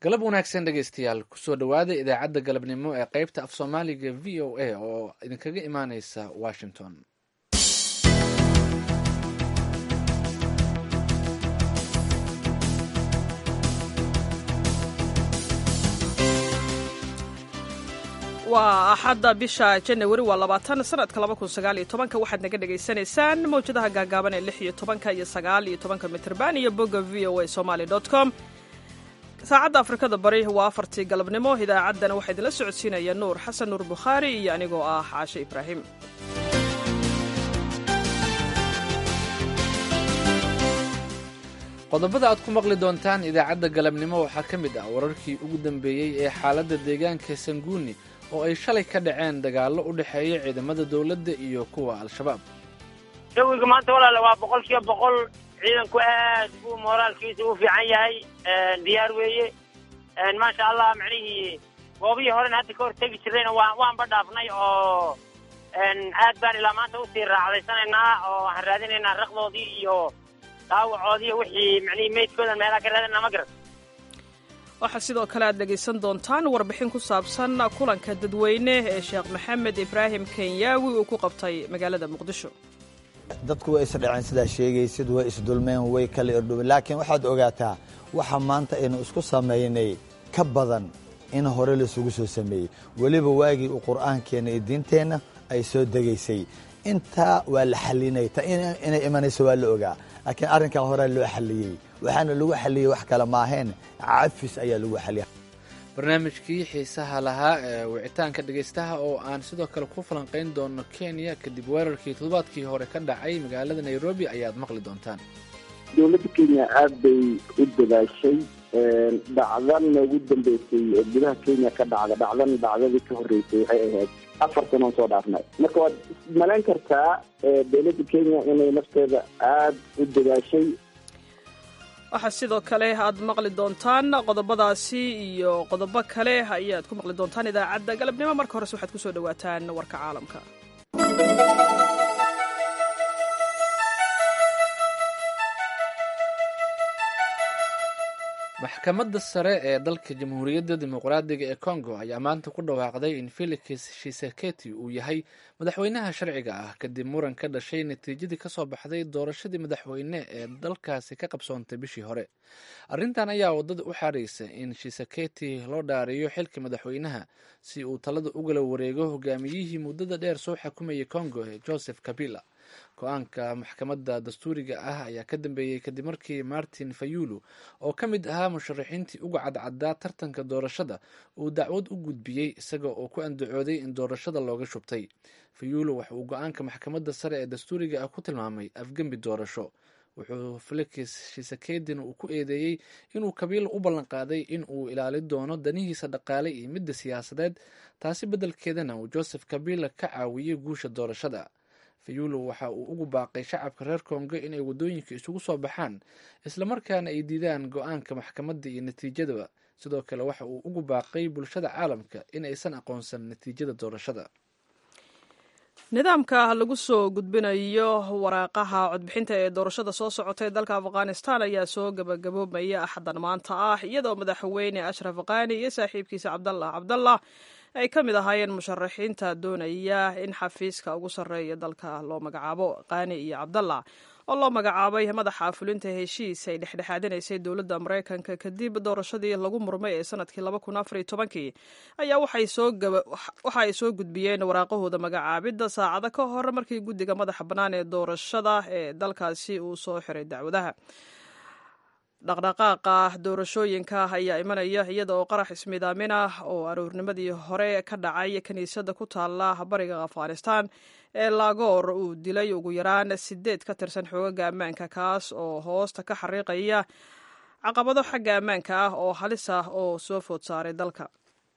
galab wanaagsan dhegeystayaal kusoo dhowaada idaacadda galabnimo ee qeybta af soomaaliga v o a oo idinkaga imaaneysa washington waa axadda bisha janawari waa labaatan sanadka laba kun sagaal iyo tobanka waxaad naga dhagaysanaysaan mawjadaha gaagaaban ee lix iyo tobanka iyo sagaal iyo tobanka mitrban iyo bogga v o a somaly dot com saacadda afrikada bari waa afartii galabnimo idaacaddana waxaa idinla socodsiinaya nuur xasan nuur bukhaari iyo anigoo ah caashe ibraahim qodobada aad ku maqli doontaan idaacadda galabnimo waxaa ka mid ah wararkii ugu dambeeyey ee xaaladda deegaanka sanguuni oo ay shalay ka dhaceen dagaallo u dhexeeya ciidamada dowladda iyo kuwa al-shabaab jawiga maanta walaale waa boqol kiiba boqol ciidanku aad buu mooraalkiisa u fiican yahay diyaar weeye maasha allah macnihii goobihii horena hadda ka hor tegi jirayna waa waanba dhaafnay oo aad baan ilaa maanta usii raacdaysanaynaa oo waxaan raadinaynaa raqdoodii iyo dhaawacoodii wixii macnihii meydkoodan meelaha ka raadinaa ma garan waxaa sidoo kale aad dhegaysan doontaan warbixin ku saabsan kulanka dadweyne ee sheekh maxamed ibraahim kenyaawi uu ku qabtay magaalada muqdisho dadku way isdhaceen sidaa sheegaysid way isdulmeen way kala irdhubeen laakiin waxaad ogaataa waxa maanta aynu isku samaynay ka badan in hore laisugu soo sameeyey weliba waagii uu qur'aankeenna iyo diinteenna ay soo degaysay intaa waa la xalinay ta inay imanayso waa la ogaa laakiin arrinkan horea loo xalliyey waxaana lagu xalliyey wax kale maaheen cafis ayaa lagu xaliyay barnaamijkii xiisaha lahaa ee wicitaanka dhegaystaha oo aan sidoo kale ku falanqayn doono kenya kadib weerarkii toddobaadkii hore ka dhacay magaalada nairobi ayaad maqli doontaan dowladda kenya aad bay u dadaashay dhacdana ugu dambeysay oo gudaha kenya ka dhacda dhacdan dhacdadii ka horreysay waxay ahayd afar sanoon soo dhaafnay marka waad malayn kartaa dowladda kenya inay nafteeda aada u dadaashay waxaa sidoo kale aad maqli doontaan qodobadaasi iyo qodobo kale ayaad ku maqli doontaan idaacadda galabnimo marka horese waxaad kusoo dhawaataan warka caalamka maxkamadda sare ee dalka jamhuuriyadda dimuqraadiga ee congo ayaa maanta ku dhawaaqday in felix shiseketi uu yahay madaxweynaha sharciga ah kadib muran ka dhashay natiijadii kasoo baxday doorashadii madaxweyne ee dalkaasi ka qabsoontay bishii hore arrintan ayaa wadada u xaaraysa in shiseketi loo dhaariyo xilka madaxweynaha si uu talada ugala wareego hogaamiyihii muddada dheer soo xukumayay congo ee joseph kabila go-aanka maxkamadda dastuuriga ah ayaa ka dambeeyey kadib markii martin fayulu oo ka mid ahaa musharaxiintii uga cadcaddaa tartanka doorashada uu dacwad u gudbiyey isaga oo ku andacooday in doorashada looga shubtay fayulu waxa uu go-aanka maxkamadda sare ee dastuuriga ah ku tilmaamay afgembi doorasho wuxuu felix shisekedin uu ku eedeeyey inuu kabiila u ballanqaaday in uu ilaali doono danihiisa dhaqaale iyo midda siyaasadeed taasi beddelkeedana uu joseph kabila ka caawiyey guusha doorashada fayulo waxa uu ugu baaqay shacabka reer kongo inay waddooyinka isugu soo baxaan islamarkaana ay diidaan go-aanka maxkamadda iyo natiijadaba sidoo kale waxa uu ugu baaqay bulshada caalamka in aysan aqoonsan natiijada doorashada nidaamka lagu soo gudbinayo waraaqaha codbixinta ee doorashada soo socota ee dalka afghanistan ayaa soo gabagaboobaya axaddan maanta ah iyadoo madaxweyne ashraf qani iyo saaxiibkiisa cabdallah cabdallah ay ka mid ahaayeen musharaxiinta doonaya in xafiiska ugu sarreeya dalka loo magacaabo qani iyo cabdallah oo loo magacaabay madaxa fulinta heshiis ay dhexdhexaadinaysay dowladda maraykanka kadib doorashadii lagu murmay ee sanadkii kii ayaa waxa ay soo gudbiyeen waraaqahooda magacaabidda saacado ka hor markii guddiga madaxa bannaan ee doorashada ee dalkaasi uu soo xiray dacwadaha dhaqdhaqaaqa doorashooyinka ayaa imanaya iyada oo qarax ismidaamin ah oo aroornimadii hore ka dhacay kiniisadda ku taala bariga afghanistan ee laagoor uu dilay ugu yaraan sideed ka tirsan xoogaga ammaanka kaas oo hoosta ka xariiqaya caqabado xagga ammaanka ah oo halis ah oo soo food saaray dalka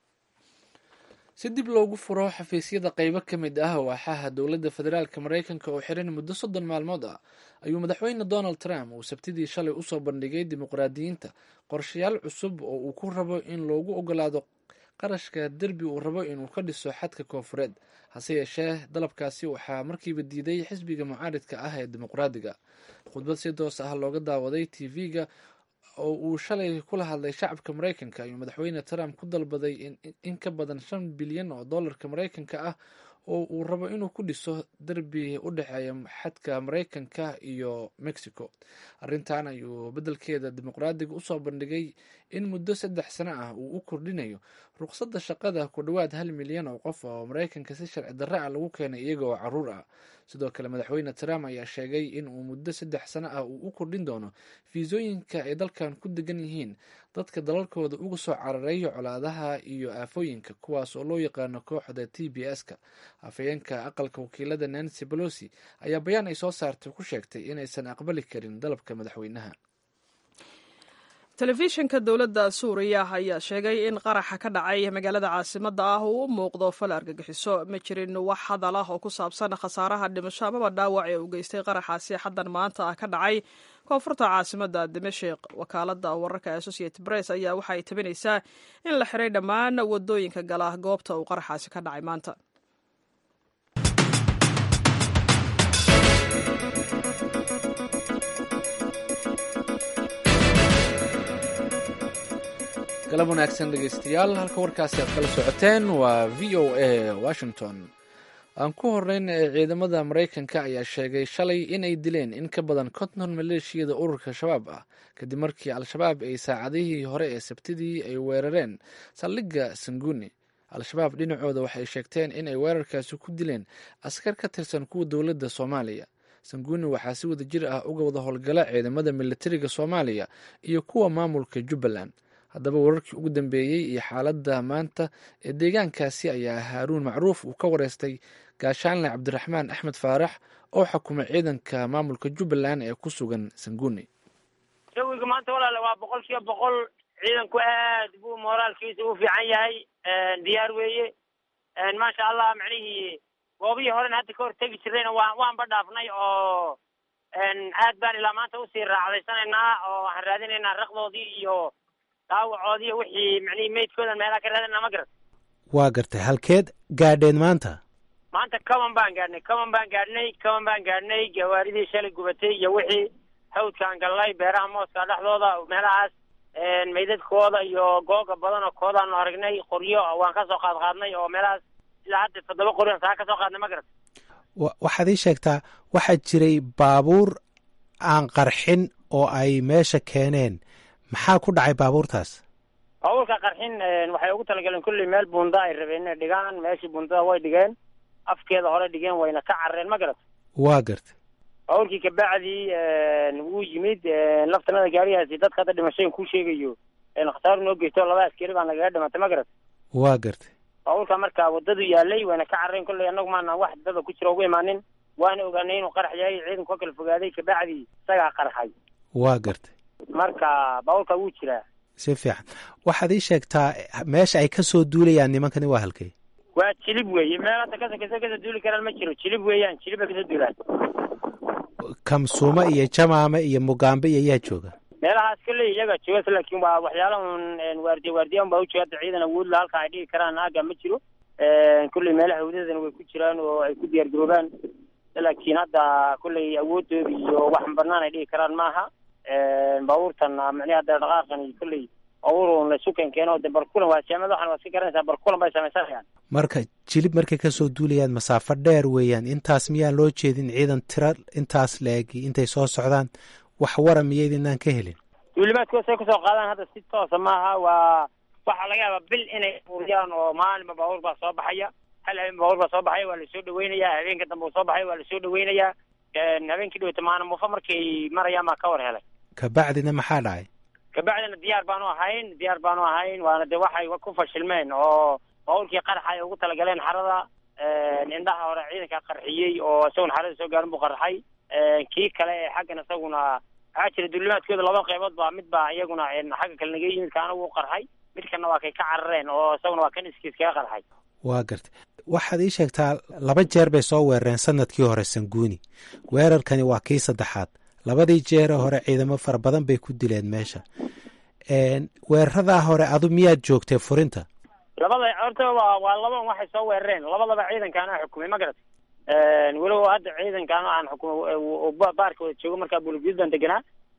si dib loogu furo xafiisyada qaybo ka mid ah waaxaha dowladda federaalka maraykanka oo xiran muddo soddon maalmood ah ayuu madaxweyne donald trump uu sabtidii shalay usoo bandhigay dimuqraadiyiinta qorshayaal cusub oo uu ku rabo in loogu ogolaado qarashka derbi uu rabo inuu ka dhiso xadka koonfureed hase yeeshee dalabkaasi waxaa markiiba diiday xisbiga mucaaridka ah ee dimuqraadiga khudbad si doos ah looga daawaday tv-ga oo uu shalay kula hadlay shacabka maraykanka ayuu madaxweyne trump ku dalbaday in ka badan shan bilyan oo dollarka maraykanka ah oo uu rabo inuu ku dhiso derbi u dhexeeya xadka maraykanka iyo mexico arrintan ayuu beddelkeeda dimuqraadiga usoo bandhigay in muddo saddex sano ah uu u kordhinayo ruqsadda shaqada ku dhowaad hal milyan oo qof oo maraykanka si sharci darre ah lagu keenay iyaga oo caruur ah sidoo kale madaxweyne trump ayaa sheegay in uu muddo saddex sano ah uu u kordhin doono fiisooyinka ay dalkan ku degan yihiin dadka dalalkooda uga soo carareeyo colaadaha iyo aafooyinka kuwaas oo loo yaqaano kooxda t b s-ka afhayeenka aqalka wakiilada nancy bolosi ayaa bayaan ay soo saartay ku sheegtay inaysan aqbali karin dalabka madaxweynaha telefishinka dowladda suuriya ayaa sheegay in qaraxa ka dhacay magaalada caasimadda ah uu u muuqdo fal argagixiso ma jirin wax hadal ah oo ku saabsan khasaaraha dhimasho amaba dhaawac ee uu geystay qaraxaasi xaddan maanta ah ka dhacay koonfurta caasimadda dimashik wakaaladda wararka associated press ayaa waxa ay tabinaysaa in la xiray dhammaan wadooyinka gala goobta uu qaraxaasi ka dhacay maanta galab wanaagsan dhegeystayaal halka warkaasi aad kala socoteen waa v o a washington aan ku horeyn ee ciidamada maraykanka ayaa sheegay shalay inay dileen in ka badan konton maleeshiyada ururka shabaab ah kadib markii al-shabaab ay saacadihii hore ee sabtidii ay weerareen saldhigga sanguni al-shabaab dhinacooda waxay sheegteen inay weerarkaasi ku dileen askar ka tirsan kuwa dowladda soomaaliya sanguni waxaa si wada jir ah uga wada howlgala ciidamada militariga soomaaliya iyo kuwa maamulka jubbaland haddaba wararkii ugu dambeeyey iyo xaaladda maanta ee deegaankaasi ayaa haaruun macruuf uu ka wareystay gaashaanle cabdiraxmaan axmed faarax oo xukuma ciidanka maamulka jubbaland ee ku sugan sanguni jawiga maanta walaale waa boqol kiiba boqol ciidanku aad buu mooraalkiisa u fiican yahay diyaar weeye maasha allah macnihii goobihii horena hadda ka hor tegi jirayna waa waanba dhaafnay oo aad baan ilaa maanta usii raacdaysanaynaa oo waxaan raadinaynaa raqdoodii iyo dhaawacoodii wixii macnihii meydkoodan meelaha ka raadinaa ma garat waa gartay halkeed gaadheen maanta maanta kaban baan gaadhnay kaban baan gaadhnay kaban baan gaadhnay gawaaridii shalay gubatay iyo wixii hawdkaan gallay beeraha mooska dhexdooda meelahaas meydadkooda iyo googa badan oo koodaanu aragnay qoryo waan ka soo qaad qaadnay oo meelahaas ilaa hadda toddoba qoryon saa ka soo qaadnay ma garat waxaad ii sheegtaa waxaa jiray baabuur aan qarxin oo ay meesha keeneen maxaa ku dhacay baabuurtaas baabuurka qarxin waxay ugu talagaleen kulley meel bunda ay rabeen inay dhigaan meeshii bundada way dhigeen afkeeda hore dhigeen wayna ka carreen ma garat waa gartay baabuurkii kabacdii wuu yimid laftanada gaarigaasi dadka hadda dhimashayn kuu sheegayo khasaaro noo geysto laba askari baa nagaga dhimatay ma garat waa gartay baabuurka marka waddadu yaalay wayna ka carreen kolley annagu maana wax dada ku jira ugu imaanin waana ogaanay inuu qarax yahay ciidanku ka kala fogaaday kabacdii isagaa qarxay waa gartay marka baabuurka wuu jiraa si fiican waxaad ii sheegtaa meesha ay ka soo duulayaan nimankani waa halkay waa jilib weeye meel hadda kasokasa kasoo duuli karaan ma jiro jilib weeyaan jilib bay kasoo duulaan kamsuuma iyo jamaame iyo mugaambe iyo yaa jooga meelahaas kolley iyaga joogas laakiin waa waxyaala un waardiya waardiya un baa ujooga hadda ciidan awoodla halka ay dhigi karaan aaga ma jiro kolley meelaha hawdadana way ku jiraan oo ay ku diyaar garoobaan laakiin hadda kolley awoodooda iyo wax banaan ay dhigi karaan maaha baabuurtan micnihi hadda dhaqaaqan kolley baabuur laysu keenkeeno de barkulan waa jaamad waxan waa iska garanaysaa barkulan bay samaysanayaan marka jilib markay kasoo duulayaan masaafo dheer weeyaan intaas miyaan loo jeedin ciidan tira intaas la-egi intay soo socdaan wax wara miyaydinaan ka helin duulimaadkooda say kusoo qaadaan hadda si toosa maaha waa waxaa laga yaabaa bil inay uriyaan oo maalinba baabuur baa soo baxaya hal habeen baabuur baa soo baxaya waa lasoo dhaweynayaa habeenka dambe uu soo baxaya waa lasoo dhaweynayaa habeenkii dhaweyta maana muufo markay marayaan baa ka war helay kabacdina maxaa dhacay kabacdina diyaar baanu ahayn diyaar baanu ahayn waana de waxay ku fashilmeen oo baabuurkii qaraxa ay ugu talagaleen xarada indhaha hore ciidanka qarxiyey oo isaguna xarada soo gaarin buu qarxay kii kale ee xaggan isaguna waxaa jira duulimaadkooda laba qaybood baa mid baa iyaguna xagga kale naga yimid kaana wuu qarxay midkana waa kay ka carareen oo isaguna waa kan iskiis kaga qarxay waa gartay waxaad ii sheegtaa laba jeer bay soo weerareen sanadkii hore sanguuni weerarkani waa kii saddexaad labadii jeere hore ciidamo fara badan bay ku dileen meesha weeraradaa hore adu miyaad joogtay furinta labada horta waa waa laban waxay soo weerareen labadaba ciidankaana xukumay ma garat walow hadda ciidankaan aan xukumay baarka wada joogo markaa bulugud baan deganaa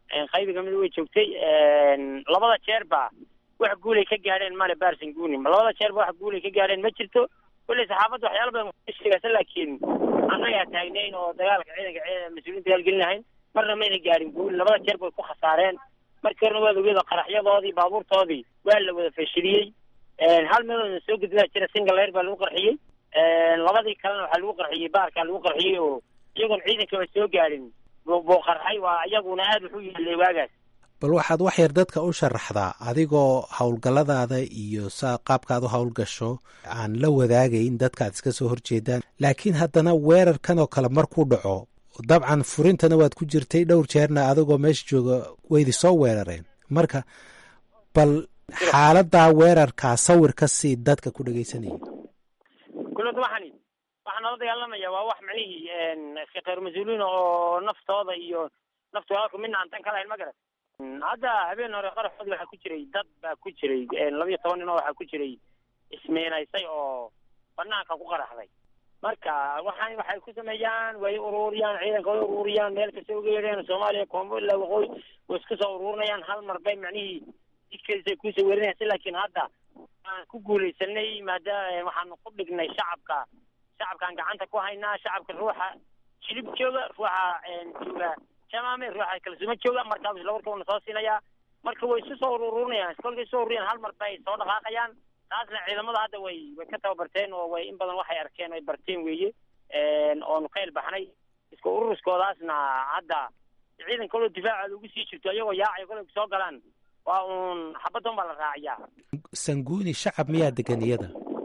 qaybiga mid way joogtay labada jeerba wax guulay ka gaadheen male barson guni labada jeerba wax guulay ka gaadheen ma jirto kulley saxaafadda waxyaala badan sheegaysa laakiin annagaa taagnayn oo dagaalka ciidanka mas-uuliyiinta dagaalgelin lahayn marna mayna gaadhin guul labada jeer bay ku khasaareen markii horena waad ogeeda qaraxyadoodii baabuurtoodii waa la wada fashiliyey hal meeloodna soo gudbaa jira singalayr baa lagu qarxiyey labadii kalena waxaa lagu qarxiyey baarkaa lagu qarxiyey oo iyagoon ciidankaba soo gaadhin buu qarxay waa iyaguna aada wuxuu yeelay waagaas bal waxaad wax yar dadka u sharaxdaa adigoo howlgalladaada iyo saa qaabkaad u howlgasho aan la wadaagayn dadkaad iska soo horjeedaan laakiin haddana weerarkan oo kale markuu dhaco dabcan furintana waad ku jirtay dhowr jeerna adigoo meesha jooga waydi soo weerareen marka bal xaaladaa weerarkaa sawir ka sii dadka ku dhegaysanaya kulada waxani waxaa nala dagaalamaya waa wax macnihii kheyr mas-uuliin oo naftooda iyo naftu walaalku midna aan tan ka lahayn ma garat hadda habeen hore qaraxoodii waxaa ku jiray dad baa ku jiray labiyo toban nin oo waxaa ku jiray ismeenaysay oo banaanka ku qaraxday marka waxaan waxay ku sameeyaan way ururiyaan ciidanka way ururiyaan meel kasta uga yeedheen soomaaliya koonfur ilaa waqooyi way isku soo ururinayaan hal mar bay macnihii jidkeedisay kusoo weerinayaan laakiin hadda aan ku guulaysanay maadaama waxaanu ku dhignay shacabka shacabkaan gacanta ku haynaa shacabka ruuxa jilib jooga ruuxa jooga jamaame ruuxa kalsuuma jooga markaa isla warka una soo siinayaa marka way isu soo ururinayaan kolkay soo ururiyaan hal mar bay soo dhaqaaqayaan taasna ciidamada hadda way way ka tababarteen oo way in badan waxay arkeen ay barteen weeye oonu ka ilbaxnay iska ururuskoodaasna hadda ciidan kaloo difaacooda ugu sii jirto iyagoo yaacay kolay soo galaan waa uun xabaddan baa la raaciyaa sanguuni shacab miyaa degan iyada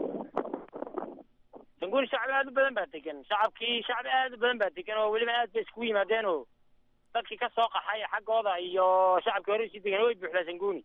sanguuni shacab aada u badan baa degan shacabkii shacab aada u badan baa degan oo weliba aad bay iskugu yimaadeen oo dadkii ka soo qaxay xaggooda iyo shacabkii hore usii degan way buuxdaa sanguuni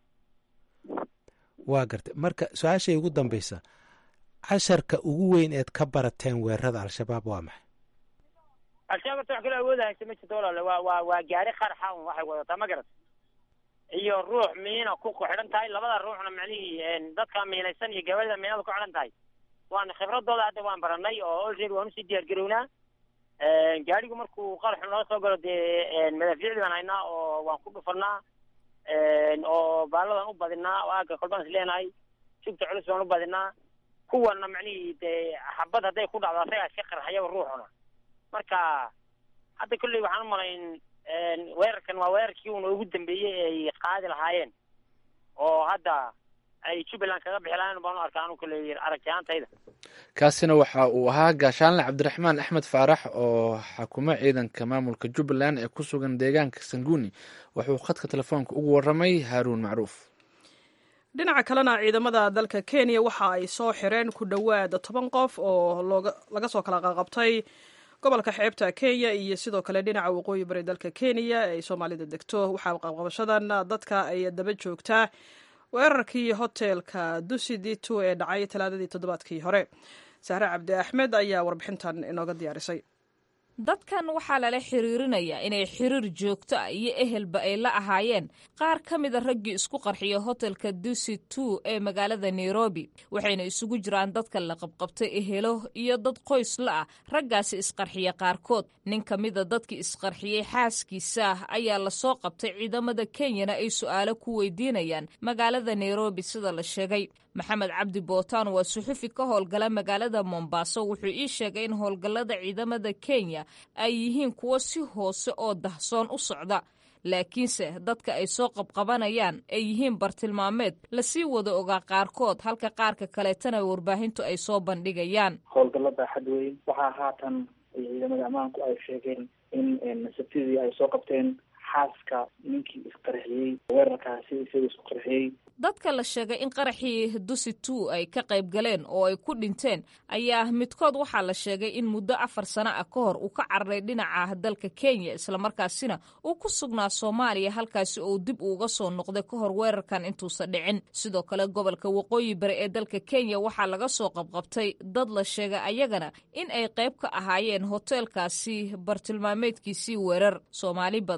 waa gartay marka su-aashay ugu dambaysa casharka ugu weyn eed ka barateen weerarada al-shabaab waa maxay al-shabaab horta wax kaloo awooda haysa ma jirto walaale waa waa waa gaari qarxa un waxay wadataa ma garat iyo ruux miina ku xidhan tahay labada ruuxna macnihii dadka miinaysan iyo gabalida miinada ku xidhan tahay waan khibradooda hadda waan baranay oo olready waan usii diyaar garownaa gaarigu markuu qaraxu noo soo galo dee madaafiicdii baan haynaa oo waan ku dhufanaa oo baaladan u badinaa oo aagga kolbaan is leenahay jugta culus baan u badinaa kuwana macnihii dee xabad hadday ku dhacdo asagaa iska qarxayaba ruuxuna marka hadda kolley waxaan u malayn weerarkan waa weerarkii una ugu dambeeyey ay qaadi lahaayeen oo hadda ay jubbaland kaga bixi lahayen baan u arkaa anu kolley aragtiyaantayda kaasina waxa uu ahaa gaashaanle cabdiraxmaan axmed faarax oo xakuma ciidanka maamulka jubbaland ee ku sugan deegaanka sanguuni wuxuu khadka telefoonka ugu waramay haaruun macruuf dhinaca kalena ciidamada dalka kenya waxa ay soo xireen ku dhowaad toban qof oo laga soo kala qaqabtay gobolka xeebta kenya iyo sidoo kale dhinaca waqooyi bari dalka kenya ee ay soomaalida degto waxaa qabqabashadan dadka ay daba joogtaa weerarkii hotelka dusidito ee dhacay talaadadii toddobaadkii hore sahre cabdi axmed ayaa warbixintan inooga diyaarisay dadkan waxaa lala xiriirinayaa inay xiriir joogto ah iyo ehelba ay la ahaayeen qaar ka mida raggii isku qarxiya hotelka dusi two ee magaalada nairobi waxayna isugu jiraan dadka la qabqabtay ehelo iyo dad qoys la ah raggaasi isqarxiya qaarkood nin ka mida dadkii isqarxiyey xaaskiisa ayaa lasoo qabtay ciidamada kenyana ay su'aalo ku weydiinayaan magaalada nairobi sida la sheegay maxamed cabdi bootaan waa suxufi ka howlgala magaalada mombaaso wuxuu ii sheegay in howlgallada ciidamada kenya ay yihiin kuwo si hoose oo dahsoon u socda laakiinse dadka ay soo qabqabanayaan ay yihiin bartilmaameed lasii wada ogaa qaarkood halka qaarka kaleetana warbaahintu ay soo bandhigayaan howlgallada xad weyn waxaa haatan ciidamada ammaanku ay sheegeen in sabtidii ay soo qabteen xaaska ninkii isqarxiyey weerarkaasi isaga isku qarxiyey dadka la sheegay in qaraxii dusi two ay ka qayb galeen oo ay ku dhinteen ayaa midkood waxaa la sheegay in muddo afar sano ah ka hor uu ka cararay dhinaca dalka kenya islamarkaasina uu ku sugnaa soomaaliya halkaasi oo dib uuga soo noqday ka hor weerarkan intuusan dhicin sidoo kale gobolka waqooyi bari ee dalka kenya waxaa laga soo qabqabtay dad la sheegay ayagana in ay qayb ka ahaayeen hoteelkaasi bartilmaameedkiisii weerar soomaali badan ayaa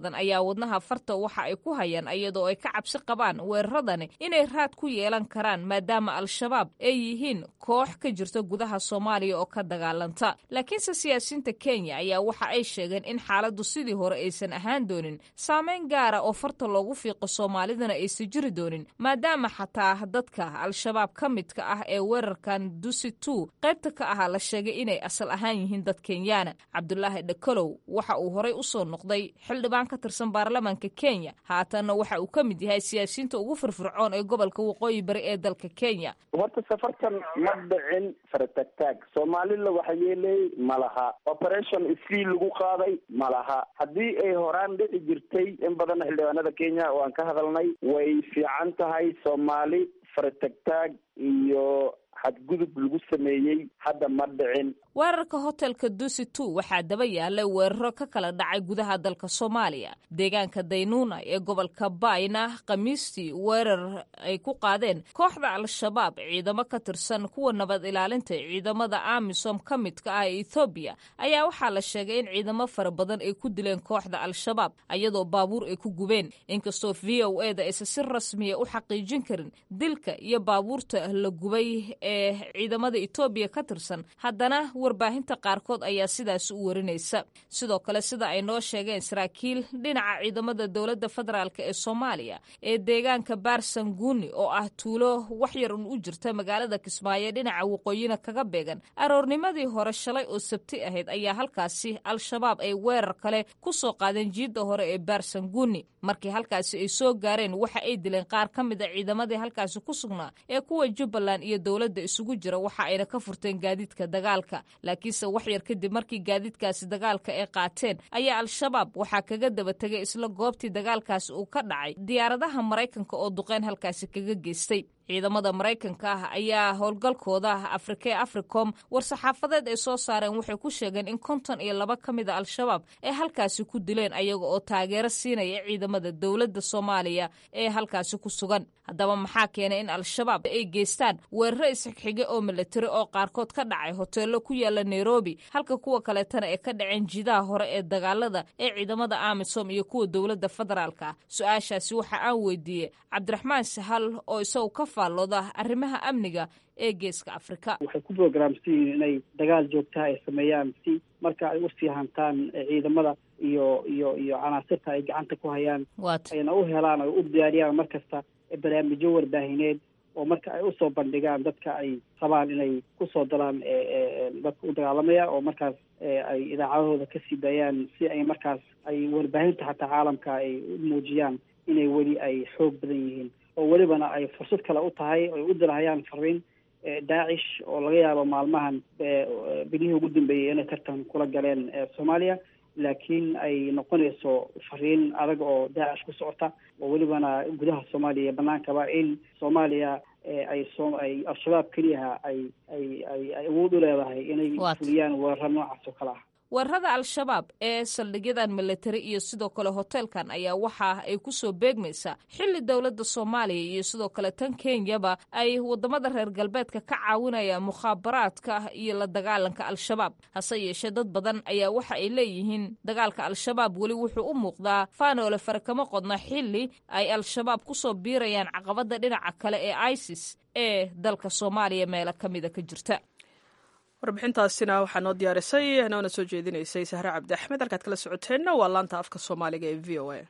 ayaa wadnaha farta waxa ay ku hayaan iyadoo ay ka cabsi qabaan weeraradani inay raad ku yeelan karaan maadaama al-shabaab ay yihiin koox ka jirta gudaha soomaaliya oo ka dagaalanta laakiinse siyaasiyiinta kenya ayaa waxa ay sheegeen in xaaladdu sidii hore aysan ahaan doonin saameyn gaara oo farta loogu fiiqo soomaalidana aysan jiri doonin maadaama xataa dadka al-shabaab ka midka ah ee weerarkan dusi two qaybta ka ahaa la sheegay inay asal ahaan yihiin dad kenyaana cabdulaahi dhakalow waxa uu horey usoo noqday xildhibaan ka tirsan baarlamaanka kenya haatanna waxa uu ka mid yahay siyaasiyiinta ugu firfircoon ee gobolka waqooyi bari ee dalka kenya horta safartan ma dhicin faratagtaag soomaalila waxa yeelay ma laha operation isfii lagu qaaday ma laha haddii ay horaan dhici jirtay in badanna xildhibaanada kenya oo aan ka hadalnay way fiican tahay soomaali faratagtaag iyo xadgudub lagu sameeyey hadda ma dhicin weerarka hotelka dusi two waxaa daba yaalay weeraro ka kala dhacay gudaha dalka soomaaliya deegaanka daynuuna ee gobolka bayna khamiistii weerar ay ku qaadeen kooxda al-shabaab ciidamo ka tirsan kuwa nabad ilaalinta ciidamada amisom ka midka ah ee ethoobiya ayaa waxaa la sheegay in ciidamo fara badan ay ku dileen kooxda al-shabaab ayadoo baabuur ay ku gubeen inkastoo v o e da aysan si rasmiya u xaqiijin karin dilka iyo baabuurta la gubay ee ciidamada etoobiya ka tirsan haddana warbaahinta qaarkood ayaa sidaas u warinaysa sidoo kale sida ay noo sheegeen saraakiil dhinaca ciidamada dowladda federaalk ee soomaaliya ee deegaanka baarsanguuni oo ah tuulo wax yar un u jirta magaalada kismaayo dhinaca waqooyina kaga beegan aroornimadii hore shalay oo sabti ahayd ayaa halkaasi al-shabaab ay weerar kale ku soo qaadeen jiidda hore ee baarsanguuni markii halkaasi ay soo gaareen waxa ay dileen qaar ka mid a ciidamadii halkaasi ku sugnaa ee kuwa jubbaland iyo dowladda isugu jira waxa ayna ka furteen gaadiidka dagaalka laakiinse wax yar kadib markii gaadiidkaasi dagaalka ay qaateen ayaa al-shabaab waxaa kaga daba tegay isla goobtii dagaalkaasi uu ka dhacay diyaaradaha maraykanka oo duqeyn halkaasi kaga geystay ciidamada maraykanka ah ayaa howlgalkooda afrika ee africom war-saxaafadeed ay soo saareen waxay ku sheegeen in konton iyo laba ka mid a al-shabaab ay halkaasi ku dileen ayaga oo taageero siinaya ciidamada dowladda soomaaliya ee halkaasi ku sugan haddaba maxaa keenay in al-shabaab ay geystaan weeraro isxigxige oo milatari oo qaarkood ka dhacay hoteello ku yaala nairobi halka kuwa kaleetana ay ka dhaceen jidaha hore ee dagaalada ee ciidamada amisom iyo kuwa dowladda federaalka su-aashaasi waxa aan weydiiyey cabdiraxmaan sahal oo isagu ka faallooda arrimaha amniga ee geeska afrika waxay ku programsan yihiin inay dagaal joogtaha ay sameeyaan si marka ay usii hantaan ciidamada iyo iyo iyo canaasirta ay gacanta ku hayaan ayna u helaan ay u diyaariyaan mar kasta barnaamijyo warbaahineed oo marka ay usoo bandhigaan dadka ay rabaan inay kusoo dalaan dadka u dagaalamaya oo markaas ay idaacadahooda kasii daayaan si ay markaas ay warbaahinta xataa caalamka ay u muujiyaan inay weli ay xoog badan yihiin oo welibana ay fursad kale u tahay ay u dirahayaan fariin daacish oo laga yaabo maalmahan bilihii ugu dambeeyey inay tartan kula galeen soomaaliya laakiin ay noqonayso fariin adag oo daacish ku socota oo welibana gudaha soomaaliya iyo banaankaba in soomaaliya ay so ay al-shabaab keliyaha ay ay ay ay awood u leedahay inay fuliyaan weeraro noocaas oo kale ah weerarada al-shabaab ee saldhigyadan militari iyo sidoo kale hoteelkan ayaa waxa ay ku soo beegmaysaa xilli dowladda soomaaliya iyo sidoo kale tan kenyaba ay wadamada reer galbeedka ka caawinayaan mukhaabaraadka iyo la dagaalanka al-shabaab hase yeeshee dad badan ayaa waxa ay leeyihiin dagaalka al-shabaab weli wuxuu u muuqdaa faanoole fare kama qodna xilli ay al-shabaab kusoo biirayaan caqabada dhinaca kale ee isis ee dalka soomaaliya meelo ka mida ka jirta warbixintaasina waxaa noo diyaarisay noona soo jeedinaysay sahre cabdi axmed halkaad kala socoteenna waa laanta afka soomaaliga ee v o a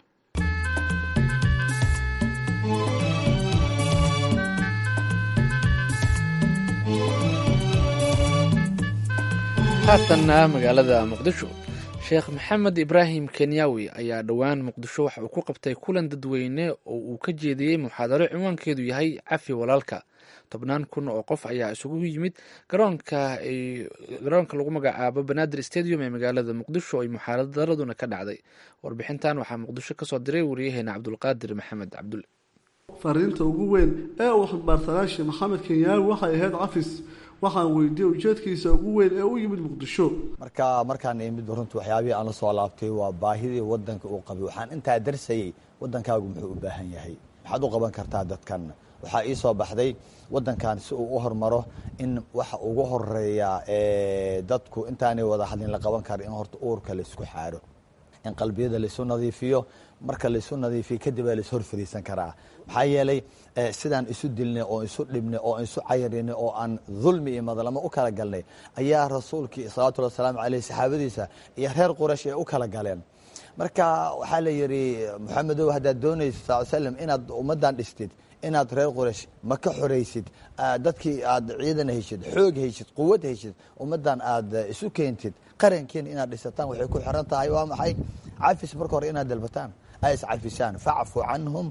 haatanna magaalada muqdisho sheekh maxamed ibraahim kenyawi ayaa dhowaan muqdisho waxa uu ku qabtay kulan dadweyne oo uu ka jeediyey muxaadaro cinwaankeedu yahay cafi walaalka tobnaan kun oo qof ayaa isugu yimid garoonka garoonka lagu magacaabo banaadir stadium ee magaalada muqdisho ay muxaadaraduna ka dhacday warbixintan waxaa muqdisho kasoo diray wariyaheena cabdulqaadir maxamed cabdul fariinta ugu weyn ee uu xildhibaarsanaashe maxamed kenyaawi waxay ahayd cafis waxaan weydiiyey ujeedkiisa ugu weyn ee u yimid muqdisho marka markaan imid runtii waxyaabihii aan la soo laabtay waa baahidii wadanka uu qabay waxaan intaa darsayey wadankaagu muxuu u baahan yahay maxaad u qaban kartaa dadkan waxaa ii soo baxday wadankan si uu u hormaro in waxa ugu horeeya dadku intaanay wada hadlin la qaban kara in horta uurka laisku xaaro in qalbiyada laisu nadiifiyo marka laysu nadiifiyo kadib aa lais hor fariisan karaa maxaa yeelay sidaan isu dilnay oo isu dhibnay oo isu cayarinay oo aan dulmi iyo madlamo u kala galnay ayaa rasuulkii salawatullhi wasalaamu caleyh saxaabadiisa iyo reer quraysh ay u kala galeen marka waxaa la yidhi moxamedow haddaad doonaysa sal slam inaad ummaddan dhistid inaad reer quraysh ma ka xoraysid dadkii aad ciidan heshid xoog heshid quwad heshid ummaddan aad isu keentid qarankiina inaad dhisataan waxay ku xiran tahay waa maxay cafis marka hore inaad dalbataan ay iscafisaan facfu canhum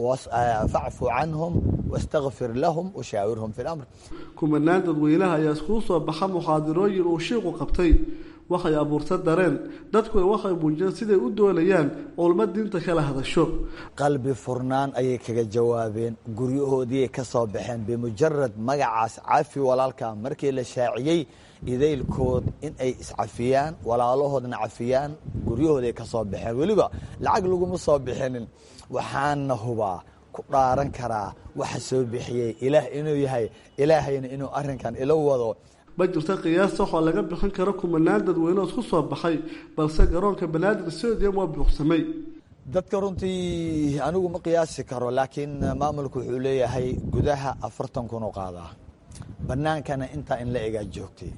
facfu canhum wastakfir lahum washaawirhum fi lamr kumanaan dadweynaha ayaa iskuu soo baxa muxaadirooyin uu shiiqu qabtay waxay abuurta dareen dadkuna waxay muujiyeen siday u doonayaan culmo diinta kala hadasho qalbi furnaan ayay kaga jawaabeen guryahoodiiay ka soo baxeen bimujarad magacaas cafi walaalka markii la shaaciyey idaylkood in ay iscafiyaan walaalahoodna cafiyaan guryahooday ka soo baxeen weliba lacag laguma soo bixinin waxaana hubaa ku dhaaran karaa waxa soo bixiyey ilaah inuu yahay ilaahayna inuu arinkan ila wado ma jirta qiyaasta waxoo laga bixin karo kumanaan dadweyne oo isku soo baxay balse garoonka banaadir stadium waa buuqsamay dadka runtii anigu ma qiyaasi karo laakiin maamulku wuxuu leeyahay gudaha afartan kun oo qaadaa bannaankana intaa in la egaa joogtay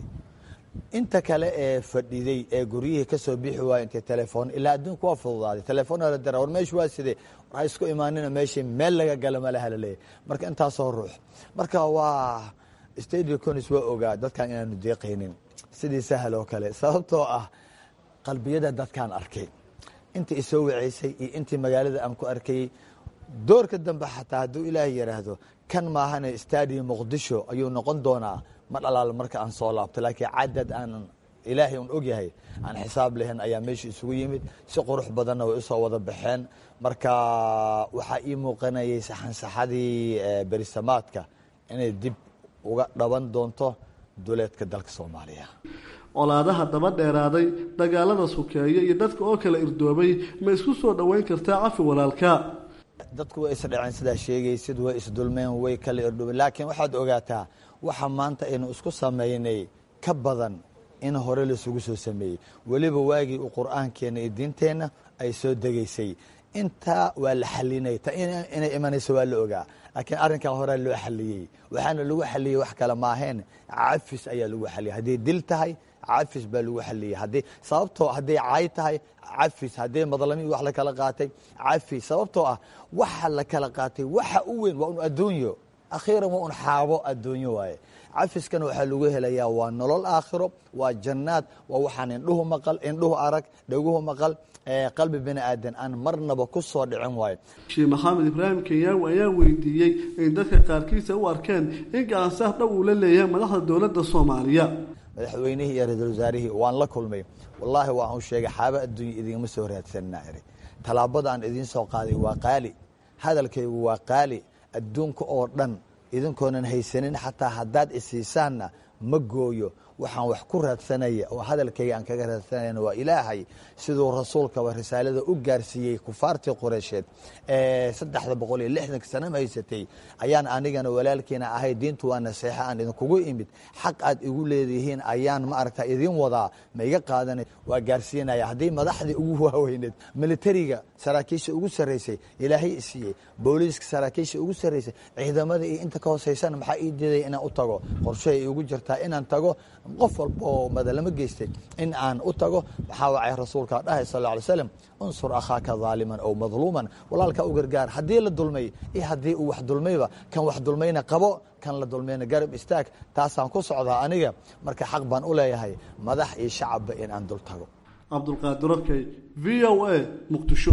inta kale ee fadhiday ee guryihii ka soo bixi waaya intay telefoon ilaa adduunku waa fududaaday telefoona la dira war meeshu waa sidee war ha isku imaanina meeshii meel laga gala malaha laleeyahy marka intaasoo ruux marka waa stadio conis waa ogaa dadkan inaanu deeqaynin sidii sahal oo kale sababtoo ah qalbiyada dadkaan arkay intii isoo waceysay iyo intii magaalada aan ku arkayey doorka dambe xataa hadduu ilaahay yidhaahdo kan maahane stadium muqdisho ayuu noqon doonaa ma dhalaal marka aan soo laabto laakiin cadad aan ilaahay un ogyahay aan xisaab lahayn ayaa meesha isugu yimid si qurux badanna way usoo wada baxeen marka waxaa ii muuqanayay saxansaxadii berisamaadka inay dib uga dhaban doonto duleedka dalka soomaaliya colaadaha daba dheeraaday dagaalada sukeeye iyo dadka oo kala irdoobay ma isku soo dhoweyn kartaa cafi walaalka dadku way isdhaceen sidaa sheegaysid way isdulmeen way kala irdhoobeen laakiin waxaad ogaataa waxa maanta aynu isku samaynay ka badan in hore laisugu soo sameeyey weliba waagii uu qur-aankeenna iyo diinteenna ay soo degaysay intaa waa la xalinay ta inay imanayso waa la ogaa laakiin arrinkan horea loo xaliyey waxaana lagu xaliyey wax kale maaheen cafis ayaa lagu xaliyey hadday dil tahay cafis baa lagu xaliyey haddii sababtoo hadday caay tahay cafis hadday madlami wax la kala qaatay cafis sababtoo ah waxa la kala qaatay waxa u weyn waa un adduunyo akhiiran waa un xaabo adduunyo waaye cafiskana waxaa lagu helayaa waa nolol aakhiro waa jannaad waa waxaan indhuhu maqal indhuhu arag dhaguhu maqal qalbi bini aadan aan marnaba ku soo dhicin waayo sheekh maxamed ibraahim kenyaawi ayaa weydiiyey in dadka qaarkiisa u arkeen in gacansaar dhow uu la leeyahay madaxda dowladda soomaaliya madaxweynihii iyo ra-iisul wasaarihii waan la kulmay wallaahi waa uu sheegay xaaba adduunya idingama soo raadsanna iri tallaabada aan idiin soo qaaday waa qaali hadalkaygu waa qaali adduunka oo dhan idinkoonan haysanin xataa haddaad isiisaanna ma gooyo waxaan wax ku raadsanaya oo hadalkayga aan kaga raadsanayna waa ilaahay siduu rasuulkaba risaalada u gaarsiiyey kufaartii qureysheed ee saddexda boqol iyo lixdanka sana haysatay ayaan anigana walaalkiina ahay diintu waa naseexa aan idinkugu imid xaq aad igu leedihiin ayaan ma aragta idin wadaa ma iga qaadanay waa gaarsiinaya haddii madaxdii ugu waaweyneed militariga saraakiisha ugu sarraysay ilaahay isiiyey booliiska saraakiisha ugu sarraysay ciidamada iyo inta ka hooseysana maxaa ii diiday inaan u tago qorshahay igu jirtaa inaan tago qof walba oo madalamo geystay in aan u tago waxaa wacay rasuulka dhahay sal lla alay slam unsur akhaaka daaliman ow madluuman walaalka u gargaar haddii la dulmay iyo haddii uu wax dulmayba kan wax dulmayna qabo kan la dulmayna garab istaag taasaan ku socdaa aniga marka xaq baan u leeyahay madax iyo shacabba in aan dul tago cabdulqaadir okey v o a muqdisho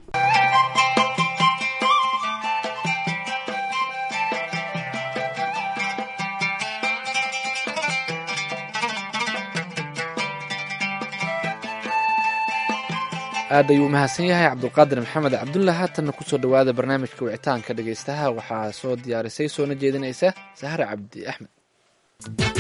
aad ayuu umahadsan yahay cabdulqaadir maxamed cabdulla haatanna kusoo dhowaada barnaamijka wicitaanka dhegaystaha waxaa soo diyaarisay soona jeedinaysa sahre cabdi axmed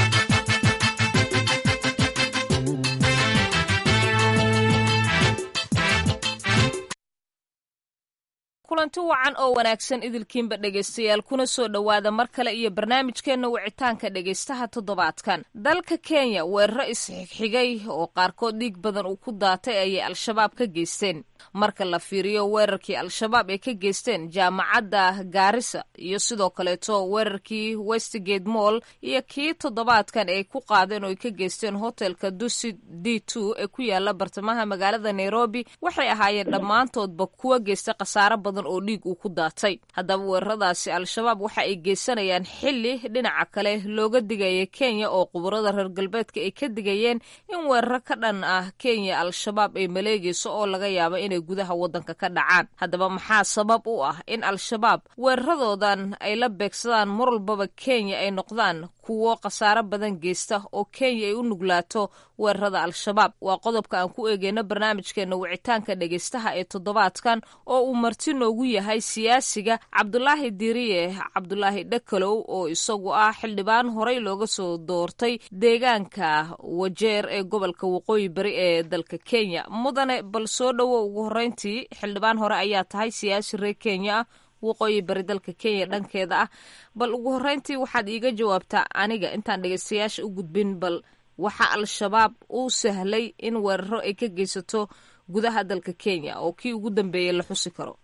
kulanti wacan oo wanaagsan idilkiinba dhegaystayaal kuna soo dhowaada mar kale iyo barnaamijkeenna wicitaanka dhegaystaha toddobaadkan dalka kenya weeraro isxigxigay oo qaarkood dhiig badan uu ku daatay ayay al-shabaab ka geysteen marka la fiiriyo weerarkii al-shabaab ay ka geysteen jaamacadda gaarisa iyo sidoo kaleeto weerarkii westgate moll iyo kii toddobaadkan ay ku qaadeen oo ay ka geysteen hotelka dusit d two ee ku yaala bartamaha magaalada nairobi waxay ahaayeen dhammaantoodba kuwa geysta khasaaro badan oo dhiig uu ku daatay haddaba weeraradaasi al-shabaab waxa ay geysanayaan xili dhinaca kale looga digaya kenya oo quburada reer galbeedka ay ka digayeen in weeraro ka dhan ah kenya al-shabaab ay maleegayso oo laga yaabo inay gudaha waddanka ka dhacaan haddaba maxaa sabab u ah in al-shabaab weeraradoodan ay la beegsadaan mar walbaba kenya ay noqdaan kuwo khasaaro badan geysta oo kenya ay u nuglaato weerarada al-shabaab waa qodobka aan ku eegeyno barnaamijkeena wicitaanka dhegaystaha ee toddobaadkan oo uu marti noogu yahay siyaasiga cabdulaahi diriye cabdulaahi dhakalow oo isagu ah xildhibaan horey looga soo doortay deegaanka wajeer ee gobolka waqooyi bari ee dalka kenya mudane bal soo dhowo ugu horreyntii xildhibaan hore ayaa tahay siyaasi reer kenya ah waqooyi bari dalka kenya dhankeeda ah bal ugu horreyntii waxaad iiga jawaabtaa aniga intaan dhegaystayaasha u gudbin bal waxa al-shabaab uu sahlay in weeraro ay ka geysato gudaha dalka kenya oo kii ugu dambeeyey la xusi karo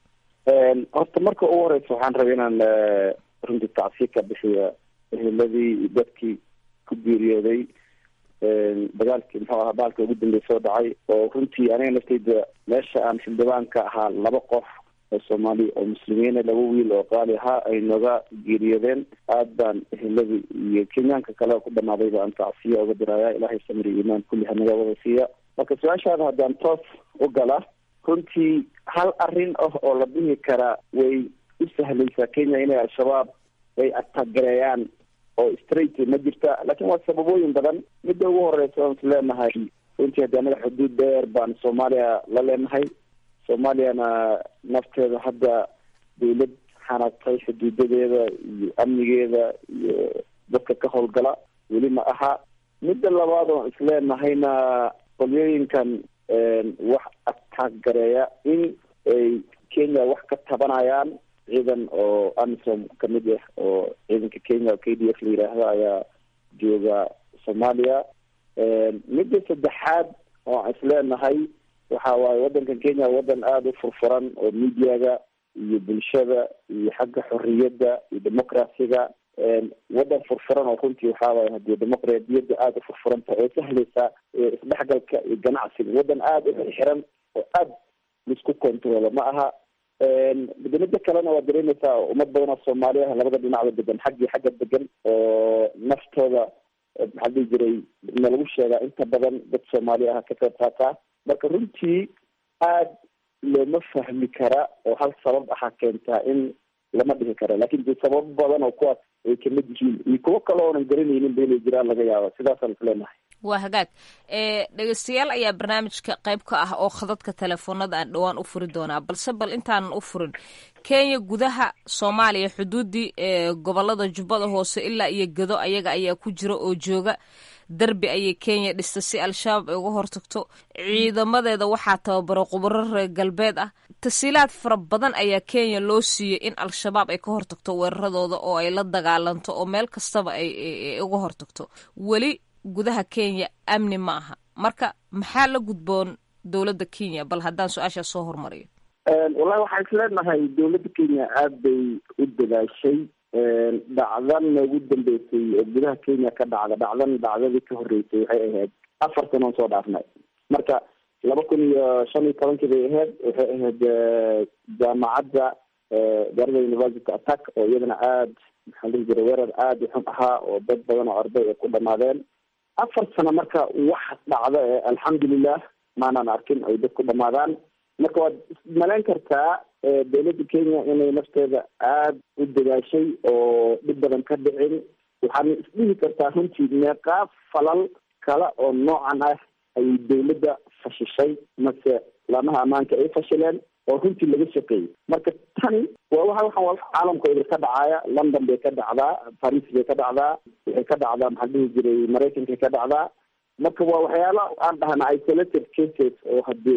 horta marka ugu horeysa waxaan rabay inaan runtii tacsiir ka bixiya eheladii dadkii ku geeriyooday dagaalkii muxuu ahaa baalka ugu dambeey soo dhacay oo runtii aniga nafteyda meesha aan xildhibaanka ahaa laba qof oo soomaali oo muslimiina laba wiil oo qaali ahaa ay nooga geeriyoodeen aad baan eheladii iyo kenyaanka kale ku dhamaaday baan tacsiya uga diraya ilaahay samir iyo imaan kulli hanaga wada siiya marka su-aashaada haddaan toos u gala runtii hal arrin ah oo la dhihi karaa way u sahlaysaa kenya inay al-shabaab ay atagareeyaan oo straight ma jirta laakiin waa sababooyin badan midda ugu horeysa oon is leenahay runtii haddii anaga xuduud dheer baan soomaaliya la leenahay soomaaliyana nafteeda hadda dawlad xanaagtay xuduudadeeda iyo amnigeeda iyo dadka ka howlgala weli ma aha midda labaad oon is leenahayna qolyooyinkan wax ataagareeya in ay kenya wax ka tabanayaan ciidan oo amisom kamid ah oo ciidanka kenya oo k d f la yidhaahdo ayaa jooga soomaaliya midda saddexaad oo aan is leenahay waxa waaye waddankan kenya waddan aada u furfuran oo mediaga iyo bulshada iyo xagga xorriyadda iyo democraciga waddan furfuran oo runtii waxaa waaye hadii dimuqraadiyadda aada u furfuran tahay oo sahlaysa isdhexgalka iyo ganacsiga waddan aada u xiran oo aada laisku controlo ma aha midda kalena waa dareemaysaa ummad badan oo soomaali ah labada dhinacba degan xaggii xagga degan oo naftooda maxaa dhihi jiray na lagu sheegaa inta badan dad soomaali ah ka qayb qaataa marka runtii aada looma fahmi kara oo hal sabab aha keentaa in lama dhihi karo lakin de sababo badan oo kuwaas ay kamid yihiin iyo kuwo kale oonan garanaynin ba inay jiraan laga yaaba sidaasaan is leenahay waa hagaag dhegeystayaal ayaa barnaamijka qayb ka ah oo khadadka telefoonada aan dhowaan u furi doonaa balse bal intaanan u furin kenya gudaha soomaaliya xuduudii ee gobolada jubbada hoose ilaa iyo gedo ayaga ayaa ku jira oo jooga derbi ayay kenya dhistay si al-shabaab ay uga hortagto ciidamadeeda waxaa tababaro khubaro reer galbeed ah tasiilaad fara badan ayaa kenya loo siiyey in al-shabaab ay ka hortagto weeraradooda oo ay la dagaalanto oo meel kastaba ay uga hortagto weli gudaha kenya amni ma aha marka maxaa la gudboon dowladda kenya bal haddaan su-aashaas soo hormariyo wallahi waxaan is leenahay dowladda kenya aada bay u dadaashay dhacdana ugu dambeysay oo gudaha kenya ka dhacda dhacdan dhacdadii ka horreysay waxay ahayd afar sanoon soo dhaafnay marka laba kun iyo shan iyo tobankii bay ahayd waxay ahayd jaamacadda garada university attack oo iyadana aada maxaa dhihi jira weerar aada u xun ahaa oo dad badan oo arday ay ku dhamaadeen afar sano marka wax dhacda ee alxamdulilah maanaan arkin ay dad ku dhamaadaan marka waad ismalayn kartaa dowladda kenya inay nafteeda aada u dadaashay oo dhib badan ka dhicin waxaana isdhihi kartaa runtii meeqaa falal kale oo noocan ah ayay dowladda fashishay mase laamaha ammaanka ay fashileen oo runtii laga shaqeeyey marka tani waa waa waxaan waa caalamka idil ka dhacaaya london bay ka dhacdaa paris bay ka dhacdaa waxay ka dhacdaa maxaa dhihi jiray maraykankay ka dhacdaa marka waa waxyaala aan dhahna isolated cases oo hadee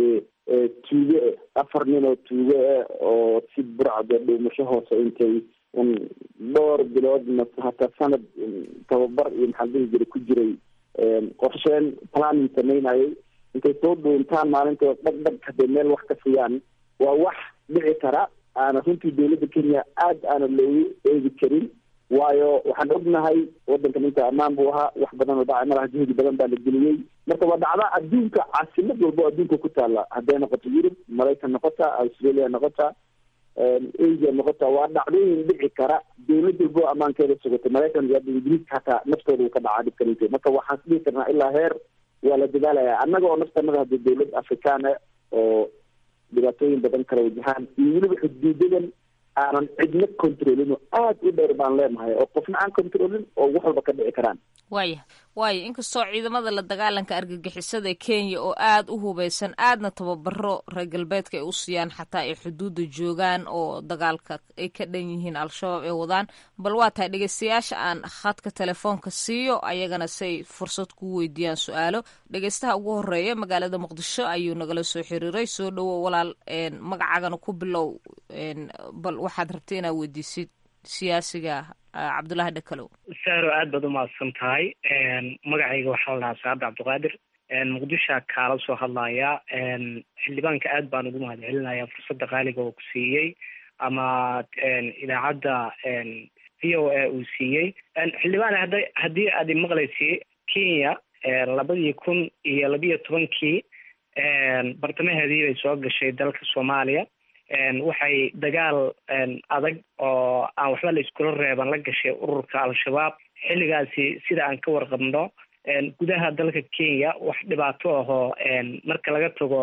tuuge eh afar nin oo tuuge eh oo si burcada dhuumasho hoose intay un dhowr bilood mase hataa sanad tababar iyo maxaa dhihi jiray ku jiray qorsheen planning samaynayay intay soo dhuuntaan maalintood dhag dhag hadday meel wax ka siiyaan waa wax dhici kara aana runtii dowladda kenya aada aana loogu eegi karin waayo waxaan ognahay wadankan inta ammaan buu ahaa wax badan oo dhacay malaha juhdi badan baa la geliyey marka waa dhacda adduunka caasimad walbo adduunka ku taala hadday noqoto yurub maraykan noqota australia noqota asia noqota waa dhacdooyin dhici kara dowlad walbo ammaankeeda sugata maraykan iyo hadda ingiriiska hataa naftooda uu ka dhacaa dhibkalinta marka waxaan dhihi karnaa ilaa heer waa la dadaalaya annaga oo naftanada hadda dowlad afrikaan ah oo dhibaatooyin badan kala wajahaan iyo weliba xuduudadan aanan cidna controlin oo aada u dheer baan leenahay oo qofna aan controlin oo wax walba ka dhici karaan waaya waaya inkastoo ciidamada la dagaalanka argagixisada ee kenya oo aada u hubeysan aadna tababaro reer galbeedka ay u siiyaan xataa ay xuduudda joogaan oo dagaalka ay ka dhan yihiin al-shabaab ay wadaan bal waa tahay dhegeystayaasha aan khadka telefoonka siiyo ayagana say fursad ku weydiiyaan su-aalo dhegeystaha ugu horeeya magaalada muqdisho ayuu nagala soo xiriiray soo dhowo walaal magacaagana ku bilow bal waxaad rabtay inaad weydiisid siyaasiga cabdullaahi dhakalow sahro aad baad umahadsan tahay magacayga waxaa la dhahaa saabda cabdiqaadir muqdishoa kaala soo hadlaya xildhibaanka aad baan ugu mahad celinaya fursadda qaaliga oo ku siiyey ama idaacadda v o a uu siiyey xildhibaan hada haddii aad imaqlaysi kenya labadii kun iyo labiyo tobankii bartamaheedii bay soo gashay dalka soomaaliya waxay dagaal adag oo aan waxba la iskula reeban la gashay ururka al-shabaab xilligaasi sida aan ka warqabno gudaha dalka kenya wax dhibaato ahoo marka laga tago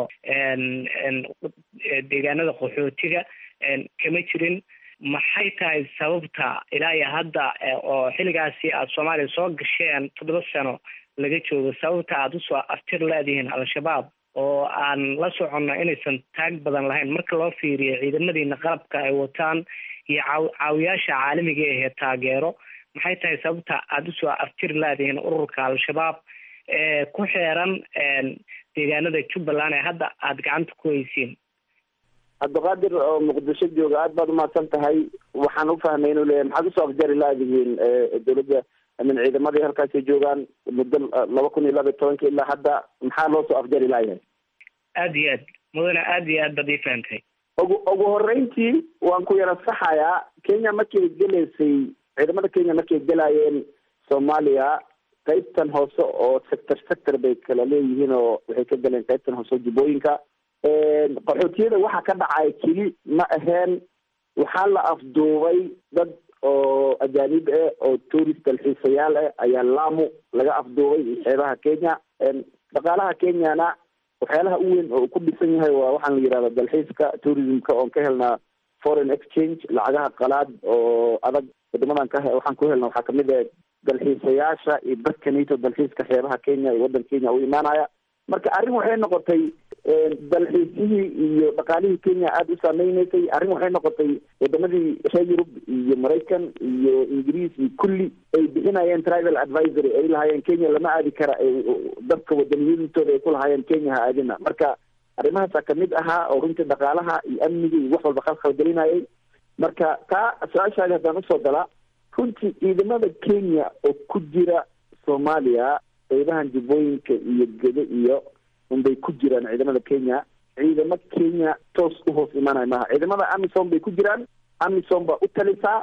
deegaanada qaxootiga kama jirin maxay tahay sababta ilaa iyo hadda oo xilligaasi aada soomaaliya soo gasheen toddoba sano laga joogo sababta aada usoo aftir leedihiin al-shabaab oo aan la soconno inaysan taag badan lahayn marka loo fiiriyo ciidamadiina qalabka ay wataan iyo caaw caawiyaasha caalamiga ahee taageero maxay tahay sababta aada usoo aftiri laadihiin ururka al-shabaab ee ku xeeran deegaanada jubbaland ee hadda aada gacanta ku haysiin cabdiqaadir oo muqdisho jooga aad baad umahadsan tahay waxaan ufahmay inuu leeyahay maxaad usoo afjari laadihiin dowladda min ciidamadii halkaasay joogaan muddo laba kun iyo laba iyo tobanka ilaa hadda maxaa loo soo afjari laayahay aada iyo aad mudane aada iyo aad baad ii fahamtay ugu ugu horeyntii waan ku yara saxayaa kenya markay gelaysay ciidamada kenya markay gelaayeen soomaaliya qaybtan hoose oo sector sector bay kala leeyihiin oo waxay ka galeen qaybtan hoose oo jubbooyinka qaxootiyada waxa ka dhacay keli ma aheen waxaa la afduubay dad oo ajaanib ah oo tourist dalxiisayaal ah ayaa lamu laga afduubay xeebaha kenya dhaqaalaha kenyana waxyaalaha u weyn oo ku dhisan yahay waa waxaan la yihahda dalxiiska tourismka oon ka helnaa foreign exchange lacagaha qalaad oo adag wadamadan ka waxaan ku helna waxaa kamid ah dalxiisayaasha iyo dadkanito dalxiiska xeebaha kenya iyo waddan kenya u imaanaya marka arrin waxay noqotay dalxiisihii iyo dhaqaalihii kenya aada u saameyneysay arrin waxay noqotay wadamadii reer yurub iyo maraykan iyo ingiriis iyo kulli ay bixinayeen travel advisory ay lahaayeen kenya lama aadi kara dadka wadaniyadintooda ay ku lahaayeen kenya ha aadina marka arrimahaasaa kamid ahaa oo runtii dhaqaalaha iyo amniga iyo wax walba khalkhal gelinayay marka taa su-aashaadi haddaan usoo gala runtii ciidamada kenya oo ku jira soomaaliya qeybahan jubbooyinka iyo gedo iyo unbay ku jiraan ciidamada kenya ciidamo kenya toos u hoos imaanaya maaha ciidamada amisom bay ku jiraan amisom baa u talisaa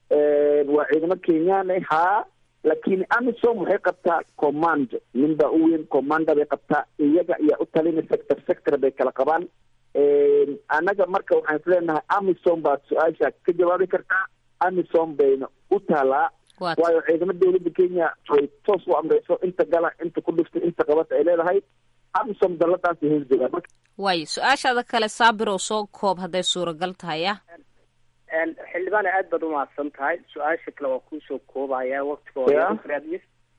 waa ciidamo kenyaan haa laakiin amisom waxay qabtaa command nin baa u weyn commanda bay qabtaa iyaga ayaa u talina sector sector bay kala qabaan annaga marka waxaan isleenahay amisom baad su-aasha ka jawaabi kartaa amisom bayna u taalaa waayo ciidamo dawladda kenya ay toos u amreyso inta gala inta ku dhiftay inta qabata ay leedahay amisom daladaasay hoos joogaan marka waayo su-aashaada kale saabir oo soo koob hadday suuragal tahay ah xildhibaane aad baad umahadsan tahay su-aasha kale waa kuusoo koobaya waktigoodaraadis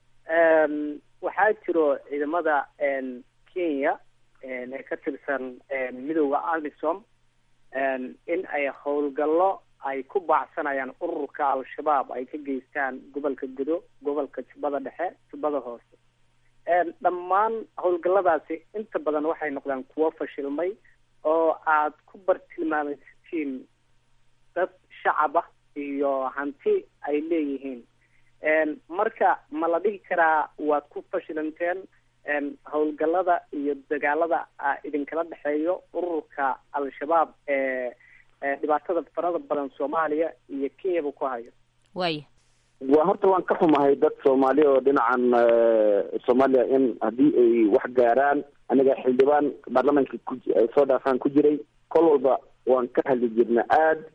waxaa jiro ciidamada kenya ee ka tirsan midooda amisom in ay howlgallo ay ku baacsanayaan ururka al-shabaab ay ka geystaan gobolka gudo gobolka jubbada dhexe jubbada hoose dhammaan howlgalladaasi inta badan waxay noqdaan kuwo fashilmay oo aad ku bartilmaamaysatiin dad shacab ah iyo hanti ay leeyihiin marka ma la dhihi karaa waad ku fashilanteen howlgallada iyo dagaalada idinkala dhexeeyo ururka al-shabaab ee dhibaatada farada badan soomaaliya iyo kenyaba ku hayo waaya waa horta waan ka xumahay dad soomaali oo dhinacan soomaaliya in haddii ay wax gaaraan aniga xildhibaan baarlamaanka ku soo dhaafaan ku jiray kol walba waan ka hadli jirna aad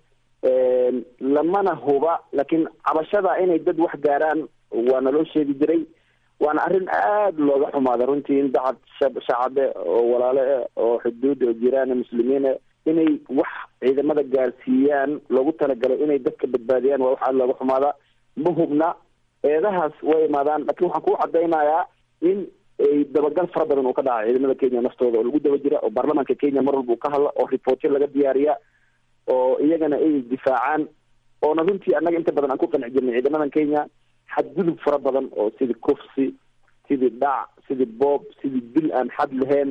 lamana huba laakiin cabashada inay dad wax gaaraan waa naloo sheegi jiray waana arrin aada looga xumaada runtii in dacad shacabe oo walaale ah oo xuduud oo jiraan muslimiine inay wax ciidamada gaarsiiyaan loogu talagalay inay dadka badbaadiyaan waa wax aada looga xumaada ma hubna eedahaas way imaadaan laakiin waxaan kuu cadaynayaa in ay dabagal fara badan uu ka dhaca ciidamada kenya naftooda oo lagu daba jira oo baarlamaanka kenya mar walba uu ka hadla oo reportyo laga diyaariya oo iyagana ay difaacaan oona runtii annaga inta badan aan ku qanci jirnay ciidamadan kenya xadgudub fara badan oo sidii kufsi sidii dhac sidii boob sidii dil aan xad lahayn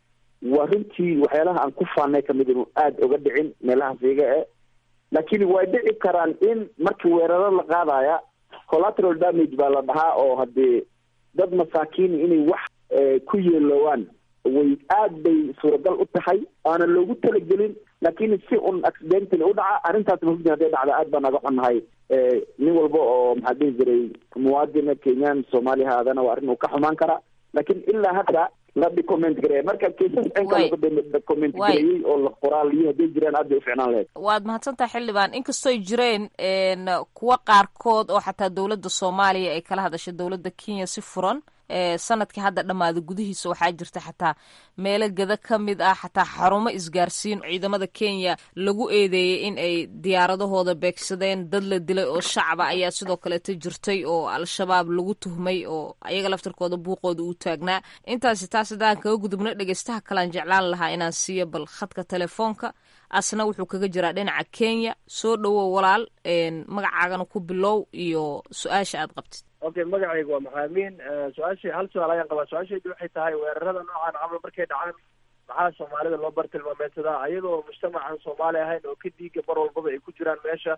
waa runtii waxyaalaha aan ku faanay kamid inu aada oga dhicin meelahaas iyaga e laakiin way dhici karaan in markii weeraro la qaadaya collateral damage baa la dhahaa oo haddii dad masaakiin inay wax ku yeelowaan way aad bay suuragal u tahay aana loogu talagelin laakiin si un accidentally u dhaca arrintaas mahugdi haday dhacda aad baan naga xunnahay nin walba oo maxaa dhihi jiray muwaadina kenyan soomaaliya haadana waa arrin uu ka xumaan karaa laakiin ilaa hadda la document gareeya marka kaisas inka laga document gareeyey oo la qoraaliyo hadday jiraan aad bay u ficnaan lahayd waad mahadsantahay xildhibaan inkastoy jireen kuwa qaarkood oo xataa dowladda soomaaliya ay kala hadashay dowladda kenya si furan sanadkii hadda dhammaaday gudihiisa waxaa jirta xataa meelo gada ka mid ah xataa xarumo isgaarsiin ciidamada kenya lagu eedeeyey in ay diyaaradahooda beegsadeen dad la dilay oo shacaba ayaa sidoo kaleeta jirtay oo al-shabaab lagu tuhmay oo ayaga laftarkooda buuqooda uu taagnaa intaasi taas haddaan kaga gudubno dhegeystaha kalean jeclaan lahaa inaan siiyo bal khadka telefoonka asna wuxuu kaga jiraa dhinaca kenya soo dhowow walaal magacaagana ku bilow iyo su-aasha aad qabtid okay magacayga waa maxaamiin su-aasha hal su-aal ayaan qabaa su-aashaydu waxay tahay weerarada noocan camal markay dhacaan maxaa soomaalida loo bartilmaameedsadaa ayadoo mujtamacan soomaali ahayn oo ka diiga mar walbaba ay ku jiraan meesha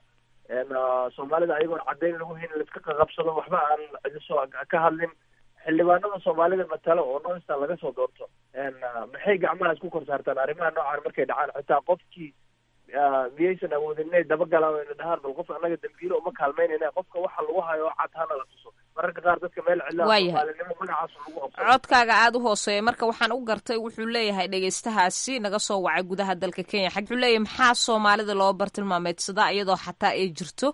soomaalida ayagoon caddayn lagu hayn laiska qaqabsado waxba aan cidisoo ka hadlin xildhibaanada soomaalida matalo oo noista laga soo doorto maxay gacmaha isku kor saartaan arrimaha noocan markay dhacaan xitaa qofkii miyaysan awoodin inay dabagalaan o ina dhahaan bal qof annaga dambiilo uma kaalmaynayna qofka waxa lagu hayo oo cad hana la tuso mararka qaar dadka meel cidlaa soomaalinimo magacaas lagu qabsado codkaaga aada u hooseeya marka waxaan u gartay wuxuu leeyahay dhegeystahaasi naga soo wacay gudaha dalka kenya xag wuxuu leeyahay maxaa soomaalida loo bartilmaameedsadaa iyadoo xataa ay jirto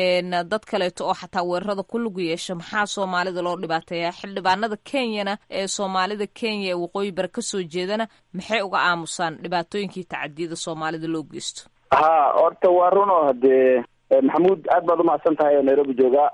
dad kaleeto oo xataa weerarada ku lugu yeesha maxaa soomaalida loo dhibaateeya xildhibaanada kenyana ee soomaalida kenya ee waqooyi bare kasoo jeedana maxay uga aamusaan dhibaatooyinkii tacadiyada soomaalida loo geysto ha horta waa run oo hadee maxamuud aad baad umahadsan tahay oo nairobi jooga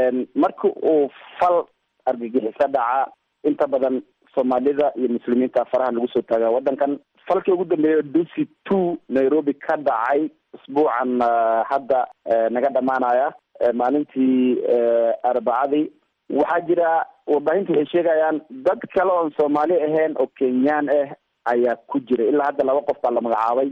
marka uu fal argagixiso dhaca inta badan soomaalida iyo muslimiinta faraha lagu soo taagaa waddankan falkii ugu dambeeya dusi two nairobi ka dhacay usbuucan hadda naga dhamaanaya maalintii arbacadii waxaa jira warbaahinta waxay sheegayaan dad kale oon soomaali ahayn oo kenyaan ah ayaa ku jira ilaa hadda laba qof baa la magacaabay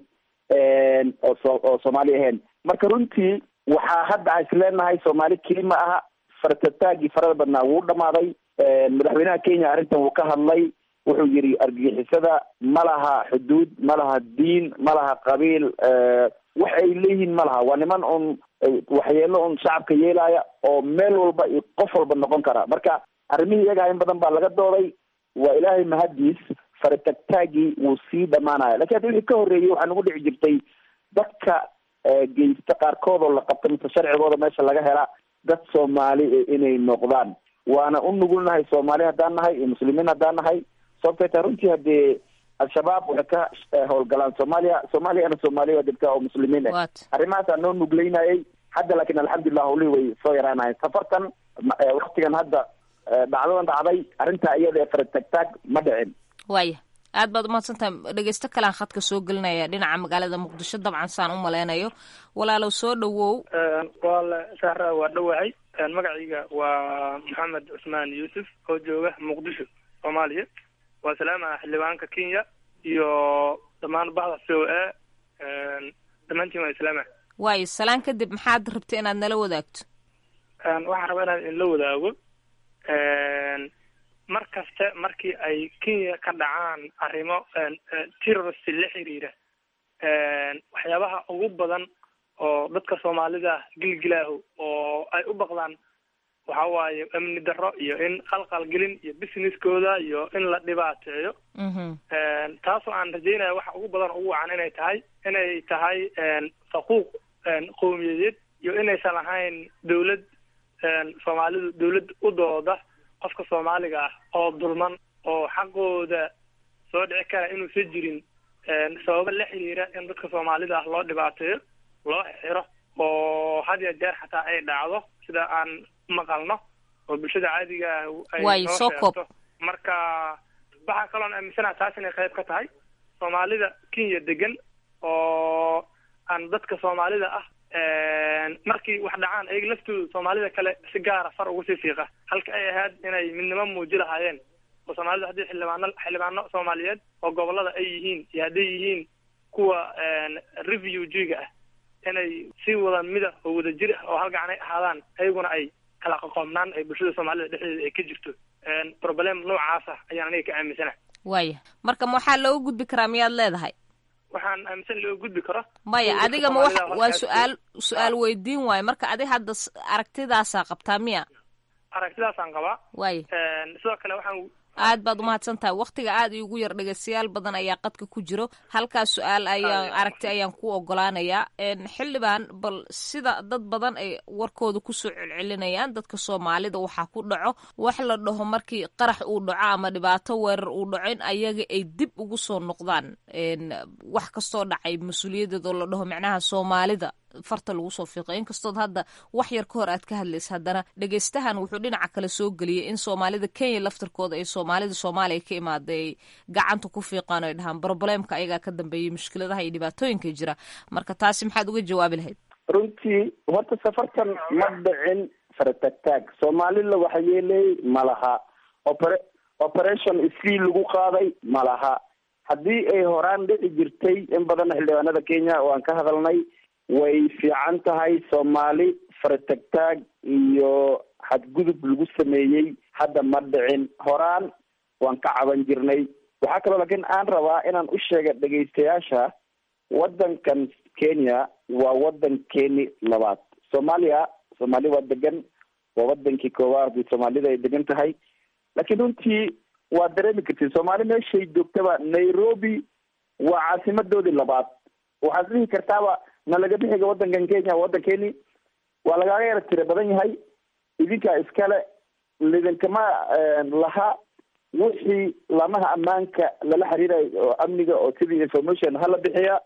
oo so oo soomaali ahayn marka runtii waxaa hadda a isleenahay soomaali keli ma aha fartataagii farada badnaa wuu dhamaaday madaxweynaha kenya arrintan wuu ka hadlay wuxuu yidhi argagixisada ma laha xuduud ma laha diin ma laha qabiil wax ay leeyihiin ma laha waa niman un waxyeelo un shacabka yeelaya oo meel walba iyo qof walba noqon kara marka arrimihii iyagaa in badan baa laga dooday waa ilaahay mahadiis faratagtaagii wuu sii dhamaanaya lakin hadda wixii ka horreeyey waxaa nagu dhici jirtay dadka geysta qaarkood oo la qabta mise sharcigooda meesha laga hela dad soomaali inay noqdaan waana u nugulnahay soomaali haddaan nahay iyo muslimiin haddaan nahay sababtay tahay runtii haddee al-shabaab waxay ka howlgalaan soomaaliya soomaaliyana soomaaliya waa degtaa oo muslimiin ah arrimahaasaa noo nugleynayay hadda laakiin alxamdulilah hawlihii way soo yaraanayen safartan waktigan hadda dhacdadan dhacday arrintaa iyada ee faratagtaag ma dhicin waaya aad baad umahadsantahay dhegeysto kalean khadka soo gelinaya dhinaca magaalada muqdisho dabcan saan u maleynayo walaalow soo dhawow wal saara waa dhawacay magacayga waa maxamed cusmaan yuusuf oo jooga muqdisho soomaaliya waa salaama xildhibaanka kenya iyo dhammaan bahda c o a dhammaantiin waa islaama waayo salaan kadib maxaad rabta inaad nala wadaagto waxaan rabaa inaan inla wadaago mar kaste markii ay kenya ka dhacaan arrimo terrorist la xiriira waxyaabaha ugu badan oo dadka soomaalida gilgilaahu oo ay u baqdaan waxa waaye amni darro iyo in qalqalgelin iyo businesskooda iyo in la dhibaateeyo taasoo aan rajeynaya waxa ugu badan ugu wacan inay tahay inay tahay faquuq qowmiyadeed iyo inaysan ahayn dawlad soomaalidu dawlad u dooda qofka soomaaliga ah oo dulman oo xaqooda soo dhici kara inuusan jirin sababo la xiriira in dadka soomaalida ah loo dhibaateeyo loo xiro oo had ya jeer xataa ay dhacdo sida aan maqalno oo bulshada caadiga ah ay waayo soo koob marka waxaa kaloon aaminsanaha taas inay qayb ka tahay soomaalida kenya degan oo aan dadka soomaalida ah markii wax dhacaan ayaga laftooda soomaalida kale si gaara far ugu sii fiiqa halka ay ahayd inay midnimo muuji lahaayeen oo soomaalida haddii xildhibaano xildhibaano soomaaliyeed oo gobolada ay yihiin iyo hadday yihiin kuwa refugiga ah inay si wada mida oo wada jir ah oo halgacan ay ahaadaan ayaguna ay kala qoqoomnaan ay bulshada soomaalida dhexdeeda ay ka jirto problem noocaas ah ayaan aniga ka aaminsana waaya marka ma waxaa looga gudbi karaa miyaad leedahay waxaan aaminsan loo gudbi karo maya adiga ma wax waa su-aal su-aal weydiin waayo marka adi hadda aragtidaasaa qabtaa miya aragtidaasaan qabaa waaya sidoo kale waxaan aad baad umahadsan tahay waktiga aad iigu yar dhegeystayaal badan ayaa qadka ku jiro halkaas su-aal ayaan aragti ayaan ku ogolaanayaa xildhibaan bal sida dad badan ay warkooda kusoo celcelinayaan dadka soomaalida waxaa ku dhaco wax la dhaho markii qarax uu dhaco ama dhibaato weerar uu dhaco in ayaga ay dib ugu soo noqdaan wax kastoo dhacay mas-uuliyadeed oo la dhaho macnaha soomaalida farta lagu soo fiiqo inkastood hadda wax yar ka hor aad ka hadlaysa haddana dhegeystahan wuxuu dhinaca kale soo geliyay in soomaalida kenya laftarkooda ay soomaalida soomaaliya ka imaaday ay gacanta ku fiiqaan o ay dhahaan broblемka ayagaa ka dambeeyay mushkiladaha iyo dhibaatooyinka jira marka taasi maxaad uga jawaabi lahayd runtii horta safartan ma dhicin faratagtaag soomaalila waxa yeelay ma laha opera operation isfii lagu qaaday ma laha haddii ay horaan dhici jirtay in badan xildhibaanada kenya oo aan ka hadalnay way fiican tahay soomaali faratagtaag iyo xadgudub lagu sameeyey hadda ma dhicin horaan waan ka caban jirnay waxaa kaloo laakiin aan rabaa inaan u sheega dhegaystayaasha waddankan kenya waa waddankeeni labaad soomaaliya soomaali waa degan waa wadankii koowaad soomaalida ay degan tahay laakiin runtii waa dareemi kartid soomaali meeshay joogtaba nairobi waa caasimadoodii labaad waxaad dhihi kartaaba na laga bixiga waddankan kenya waddankeeni waa lagaaga yara tira badan yahay idinkaa iskale lidinkama laha wixii lamaha ammaanka lala xiriirayo oo amniga oo sidii information hala bixiya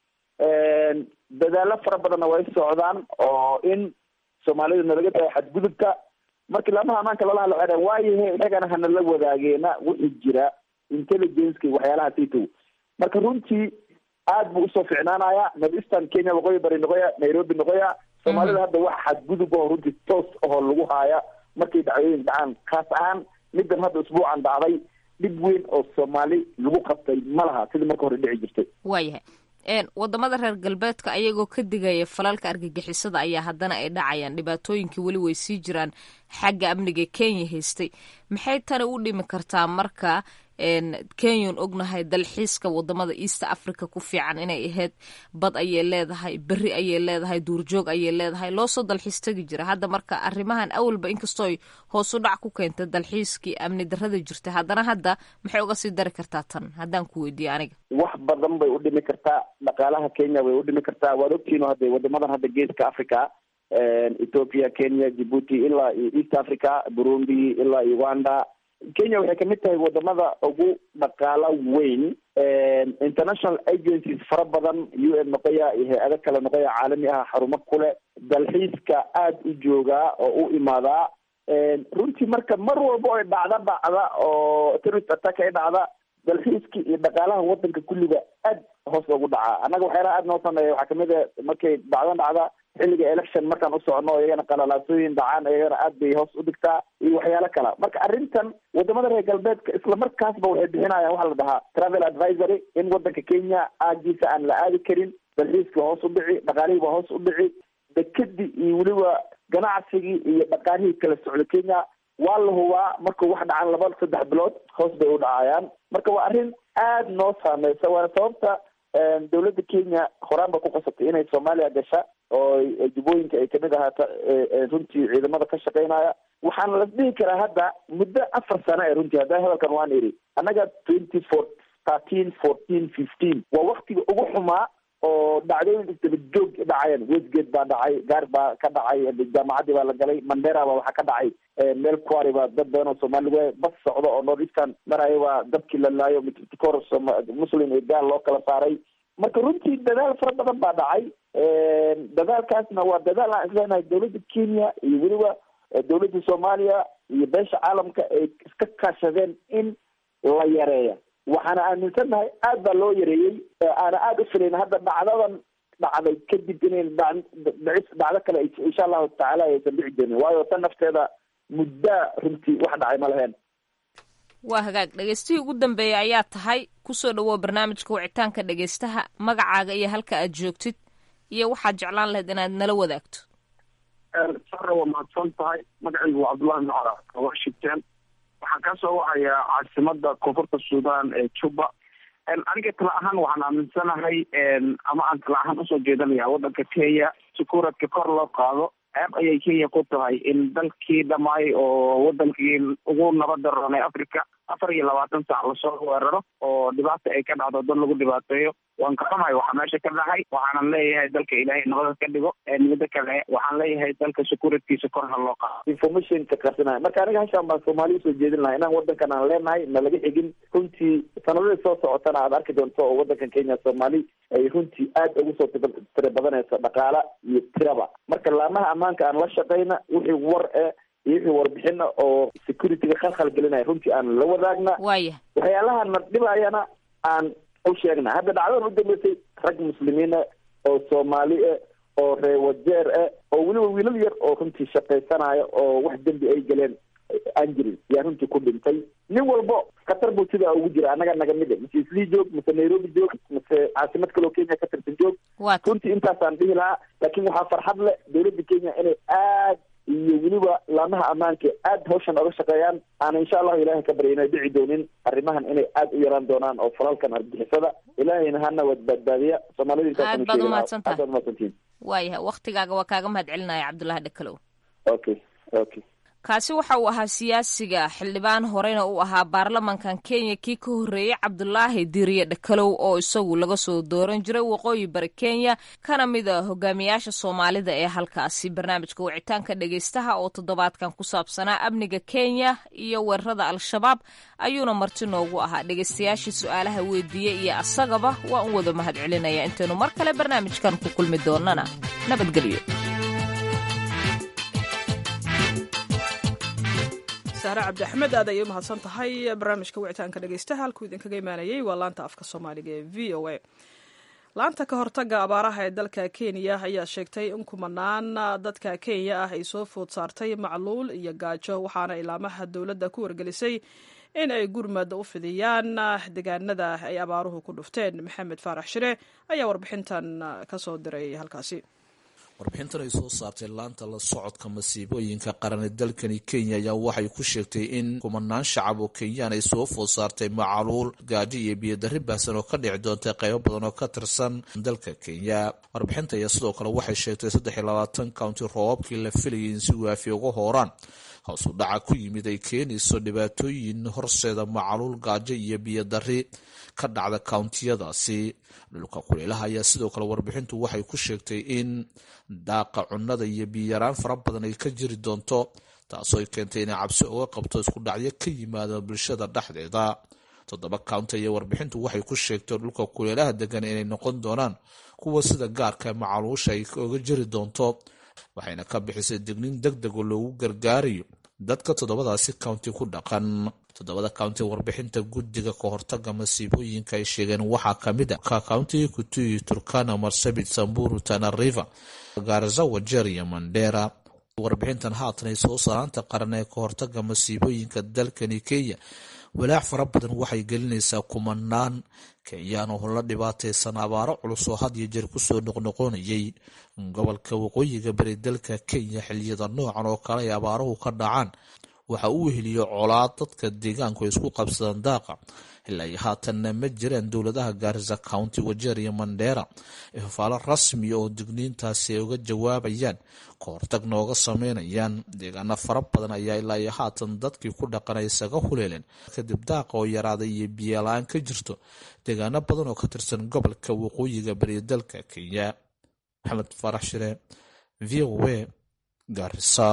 dadaalo fara badanna way socdaan oo in soomaalida nalaga dayo xadgudubka markii lamaha ammaanka lala hadla waxay waayahe inagana hanala wadaageena wixii jira intelligenceka waxyaalaha sitow marka runtii aad buu usoo ficnaanaya northeastern kenya waqooyi bari noqoya nairobi noqoya soomaalida hadda wax xadgudub oo runtii toos ahoo lagu haaya markay dhacdooyin dhacaan kaas ahaan middan hadda usbuucan dhacday dhib weyn oo soomaali lagu qabtay ma laha sidii marka hore dhici jirtay waayahay wadamada reer galbeedka ayagoo ka digaya falalka argagixisada ayaa haddana ay dhacayaan dhibaatooyinkii weli way sii jiraan xagga amniga kenya haystay maxay tani u dhimi kartaa marka kenyan ognahay dalxiiska wadamada east africa ku fiican inay ahayd bad ayay leedahay beri ayay leedahay duurjoog ayay leedahay loosoo dalxiis tegi jira hadda marka arrimahan awalba inkastooy hoos u dhac ku keentay dalxiiskii amni darada jirta haddana hadda maxay uga sii dari kartaa tan haddaan ku weydiiye aniga wax badan bay u dhimi kartaa dhaqaalaha kenya way u dhimi kartaa waad ogtihiin hadda wadamadan hadda geeska africa ethiopia kenya djibuuti ilaa iyo east africa burundi ilaa uganda kenya waxay kamid tahay wadamada ugu dhaqaalo weyn international agencies fara badan u n noqoya iyo hay-ado kale noqoya caalami ah xarumo kule dalxiiska aada u joogaa oo u imaadaa runtii marka mar walba oy dhacda dhacda oo terrorist attack ay dhacda dalxiiska iyo dhaqaalaha wadanka kulliga aad hoos ugu dhacaa annaga waxyaalaha aad noo sameeya waxaa kamid a markay dhacdan dhacda xilliga election markaan u socono iyagana qalalaasooyin dhacaan iyagana aad bay hoos u dhigtaa iyo waxyaalo kala marka arrintan wadamada reer galbeedka isla markaasba waxay bixinayaan waxaa la dhahaa travel advisory in wadanka kenya aagiisa aan la aadi karin dalxiiskii hoos u dhici dhaqaalihii baa hoos u dhici dekedi iyo weliba ganacsigii iyo dhaqaalihii kala socda kenya waa la hubaa markuu wax dhacan laba saddex bilood hoos bay u dhacayaan marka waa arrin aad noo saameysa waana sababta dowladda kenya horaan ba ku qasabtay inay soomaaliya gasha oo jubbooyinka ay kamid ahaata runtii ciidamada ka shaqeynaya waxaana la dhihi karaa hadda muddo afar sano ee runtii hadda hadalkan waan iri annaga twenty four thirteen fourteen fifteen waa waktiga ugu xumaa oo dhacdooyin isdaba joog dhacayeen westgate baa dhacay gaar baa ka dhacay jaamacaddii baa la galay mandera baa waxaa ka dhacay meel kuari baa dad badan oo soomaali we bas socda oo north eastern maraya waa dadkii la laayo mitikor muslim iyo gaal loo kala saaray marka runtii dadaal fara badan baa dhacay dadaalkaasna waa dadaal aan isleenahay dowladda kenya iyo weliba dowladda soomaaliya iyo beesha caalamka ay iska kaashadeen in la yareeya waxaana aaminsannahay aad baa loo yareeyey aana aada u filayn hadda dhacdadan dhacday kadib inayn dhicis dhacdo kale insha allahu tacaala aysan dhici doonin waayo tan nafteeda muddaa runtii wax dhacay ma laheen waa hagaag dhegeystihii ugu dambeeyay ayaa tahay kusoo dhawow barnaamijka wicitaanka dhegeystaha magacaaga iyo halka aad joogtid iyo waxaad jeclaan lahayd inaad nala wadaagto sara waa mahadsan tahay magacaygu waa cabdullahi macala washington waxaan ka soo wacayaa caasimada koonfurta sudan ee juba aniga tala ahaan waxaan aaminsanahay ama aan tala ahaan usoo jeedanaya wadanka kenya sukuuradka kor loo qaado ceeb ayay kenya ku tahay in dalkii dhamaay oo wadankii ugu nabada roonay africa afar iyo labaatan saac lasoo weeraro oo dhibaata ay ka dhacdo dad lagu dhibaateeyo waan ka xumahay waxaa meesha ka dhacay waxaanan leeyahay dalka ilaahay nabada ka dhigo midda kale waxaan leeyahay dalka securitkiisa kor ha loo qaado informationka qarsanaya marka aniga hashaan baan soomaaliya usoo jeedin lahaa inaan wadankan aan leenahay na laga xigin runtii sanadadii soo socotana aad arki doonto oo wadankan kenya soomaali ay runtii aad ugu soo tira badanayso dhaqaala iyo tiraba marka laamaha ammaanka aan la shaqayna wixii war e iyo wixii warbixina oo securityga khalkhal gelinaya runtii aan la wadaagna waaya waxyaalaha na dhibayana aan u sheegna hadda dhacdadan u dambeysay rag muslimiina oo soomaali ah oo reewajeer ah oo weliba wiilal yar oo runtii shaqaysanaya oo wax dembi ay galeen aan jirin yaa runtii ku dhintay nin walbo khatar buu sidaa ugu jira annaga naga mid mase islii joog mase nairobi joog mase caasimad kaloo kenya ka tirsan joog runtii intaasaan dhihi lahaa laakiin waxaa farxad leh dowladda kenya inay aad iyo weliba laamaha ammaanka aad hawshan oga shaqeeyaan aana insha allahu ilahay ka barya inay dhici doonin arrimahan inay aad u yaraan doonaan oo falalkan argixisada ilaahayna hana wad badbaadiya soomaalida aad baad umahadsantahay aad umahadsantihin waayahay waktigaaga waa kaaga mahad celinaya cabdullahi dhakalow okay okay kaasi waxa uu ahaa siyaasiga xildhibaan horeyna uu ahaa baarlamankan kenya kii ka horreeyey cabdulaahi diriye dhakalow oo isagu laga soo dooran jiray waqooyi bari kenya kana mid a hogaamiyaasha soomaalida ee halkaasi barnaamijka wicitaanka dhegeystaha oo toddobaadkan ku saabsanaa amniga kenya iyo weerarada al-shabaab ayuuna marti noogu ahaa dhegeystayaashii su-aalaha weydiiyey iyo asagaba waa un wada mahad celinaya intaynu mar kale barnaamijkan ku kulmi doonana nabadgelyo saare cabdi axmed aad ayay u mahadsan tahay barnaamijka wicitaanka dhegeystaha halkuu idinkaga imaanayey waa laanta afka soomaaliga ee v o a laanta ka hortaga abaaraha ee dalka kenya ayaa sheegtay in kumanaan dadka kenya ah ay soo food saartay macluul iyo gaajo waxaana ilaamaha dowladda ku wargelisay in ay gurmad u fidiyaan deegaanada ay abaaruhu ku dhufteen maxamed faarax shire ayaa warbixintan ka soo diray halkaasi warbixintan ay soo saartay laanta la socodka masiibooyinka qaran ee dalkani kenya ayaa waxay ku sheegtay in kumanaan shacab oo kenyaan ay soo food saartay macaluul gaajo iyo biyodarri baahsan oo ka dhici doontay qaybo badan oo ka tirsan dalka kenya warbixinta ayaa sidoo kale waxay sheegtay saddex iyo labaatan county roobabkii la filayay in si waafi uga hooraan hoos u dhaca ku yimid ay keenayso dhibaatooyin horseeda macaluul gaajo iyo biyodarri ka dhacda kountiyadaasi dhulka kuleelaha ayaa sidoo kale warbixintu waxay ku sheegtay in daaqa cunnada iyo biyaraan fara badan ay ka jiri doonto taasoo ay keentay inay cabsi uga qabto isku dhacyo ka yimaada bulshada dhexdeeda toddoba county ayaa warbixintu waxay ku sheegtay dhulka kuleelaha degan inay noqon doonaan kuwa sida gaarka macaluusha ay oga jiri doonto waxayna ka bixisay digniin deg deg oo loogu gargaarayo dadka toddobadaasi county ku dhaqan toddobada county warbixinta guddiga ka hortaga masiibooyinka ay sheegeen waxaa kamid a countiga kutuyi turkana marsabit samburu tana river gaarza wajeer iyo mandera warbixintan haatan ay soo saaraanta qaran ee ka hortaga masiibooyinka dalkani kenya walaac fara badan waxay gelinaysaa kumanaan kenyaan oo la dhibaataysan abaaro culus oo had iyo jeer kusoo noqnoqonayay gobolka waqooyiga bari dalka kenya xiliyada noocan oo kale ay abaaruhu ka dhacaan waxa uu weheliyo colaad dadka deegaanku ay isku qabsadaan daaqa ilaa iyo haatanna ma jiraan dowladaha gaarisa county wajeer iyo mandheera ee fafaalo rasmiya oo digniintaasi ay uga jawaabayaan ka hortag nooga sameynayaan deegaano fara badan ayaa ilaa iyo haatan dadkii ku dhaqana isaga huleeleen kadib daaqa oo yaraaday iyo biyola-aan ka jirto deegaano badan oo ka tirsan gobolka waqooyiga bari dalka kenya maxamed farax shire v o a gaarisa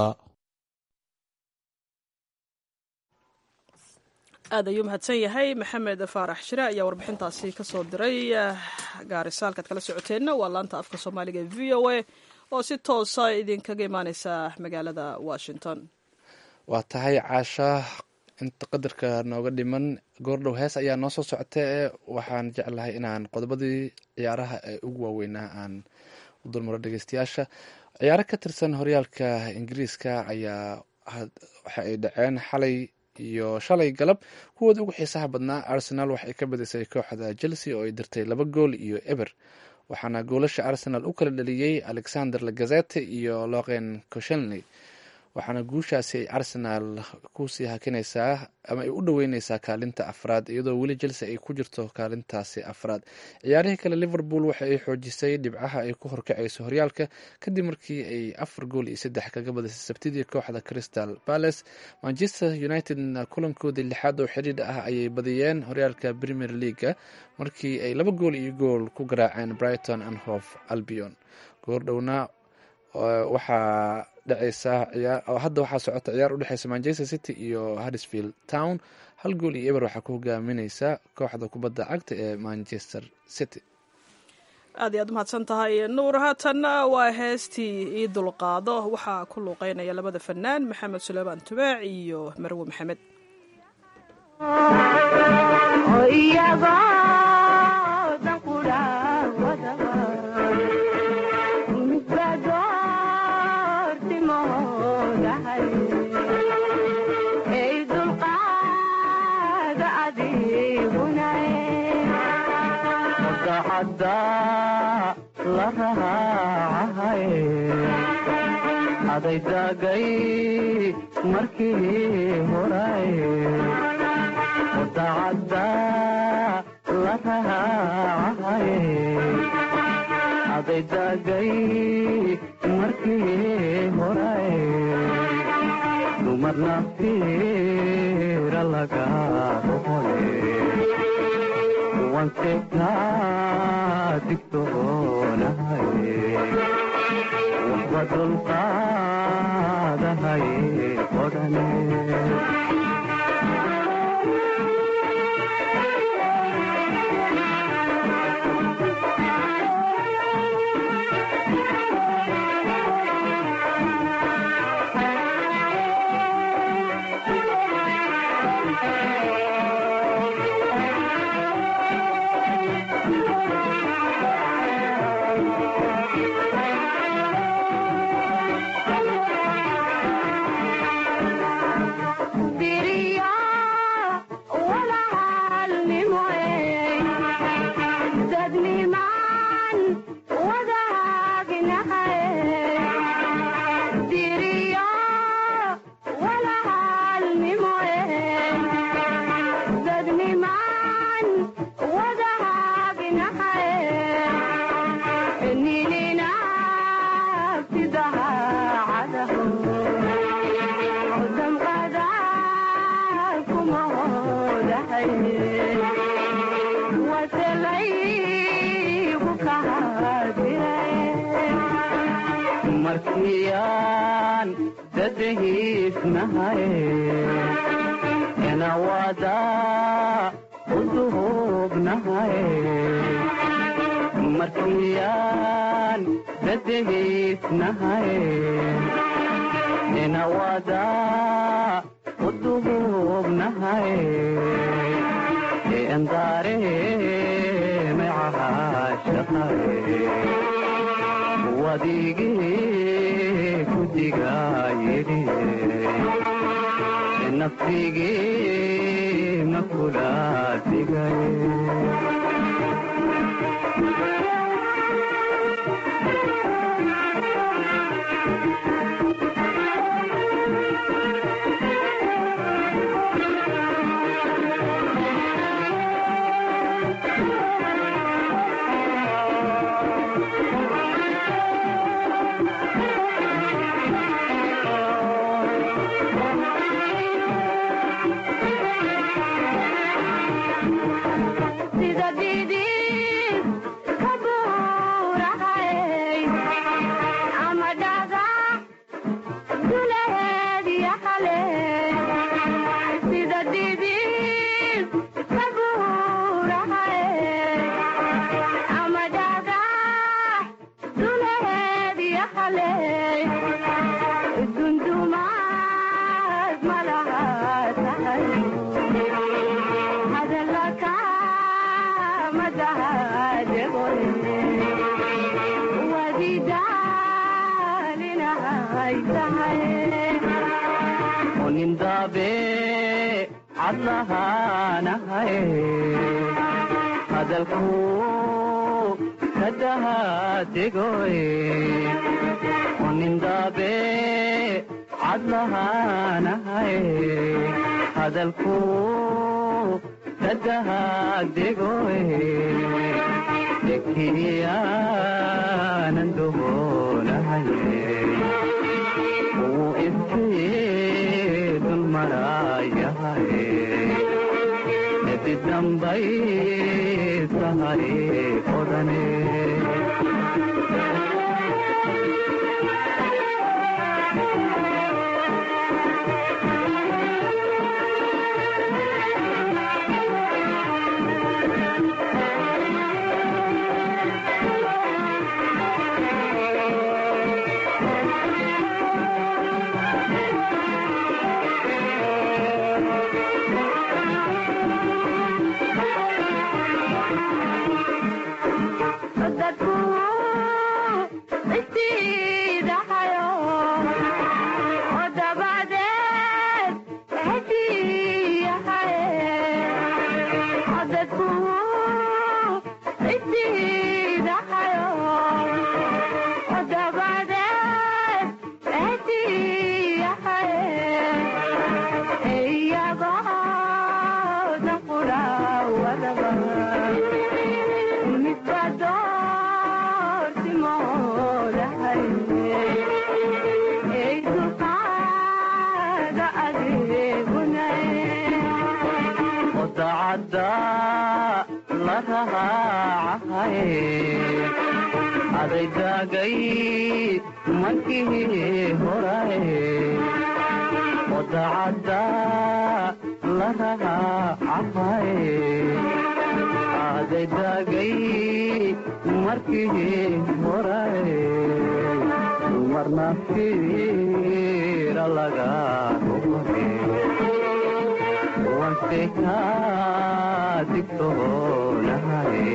aad ayuu mahadsan yahay maxamed faarax shire ayaa warbixintaasi kasoo diray gaarisa halkaad kala socoteenna waa laanta afka soomaaliga v o a oo si toosa idinkaga imaaneysa magaalada washington waa tahay caasha inta qadarka nooga dhiman goordhow hees ayaa noo soo socota ee waxaan jeclahay inaan qodobadii ciyaaraha ee ugu waaweynaa aan u dulmaro dhegeystayaasha ciyaaro ka tirsan horyaalka ingiriiska ayaa waxa ay dhaceen xalay iyo shalay galab kuwooda ugu xiisaha badnaa arsenal waxay ka badisay kooxda chelsea oo ay dirtay laba gool iyo eber waxaana goolasha arsenal u kala dhaliyey alexander lagazete iyo loqen koshelney waxaana guushaasi ay arsenal kusii hakinaysaa ama ay u dhoweyneysaa kaalinta afraad iyadoo weli chelsea ay ku jirto kaalintaasi afraad ciyaarihii kale liverpool waxa ay xoojisay dhibcaha ay ku horkacayso horyaalka kadib markii ay afar gool iyo saddex kaga badisay sabtidii kooxda crystal palace manchester united kulankoodii lixaad oo xidhiidh ah ayay badiyeen horyaalka premier leaga markii ay laba gool iyo gool ku garaaceen brighton and hof albion goordhowna waxaa dhaceysa hadda waxaa socota ciyaar udhexeysa manchester city iyo harrisfield town hal gool iyo eber waxaa ku hogaamineysa kooxda kubadda cagta ee manchester city aad iyo aad umahadsan tahay nuur haatanna waa heestii ii dulqaado waxaa ku luuqeynaya labada fanaan maxamed suleymaan tubaac iyo marwe maxamed adaydagay markii horay wadacadda la raacay adaydagay markii horay dumarna fiira laga roqole wanse kaa digtoonahay waxba dulqaadahay odhane markiyaan dadahiisnahay enawada uduhubnahay markiyaan dadahiisnahay enawada uduhubnahay endaare macahashaqae wadigii kudigayidhi nafsigii makula digaye nindabe cadlahaanahaye hadalku kadahadegoye nindabe cadlahaanahaye hadalku kadahadegoye ekiyaanan dohonahaye uu iftiidun marayahaye edidambay sahaye odane adaydagay markii horae odacadda la raacahaye adaydagay markii horae marna fiira laga rumahe wanse ka digtoonahaye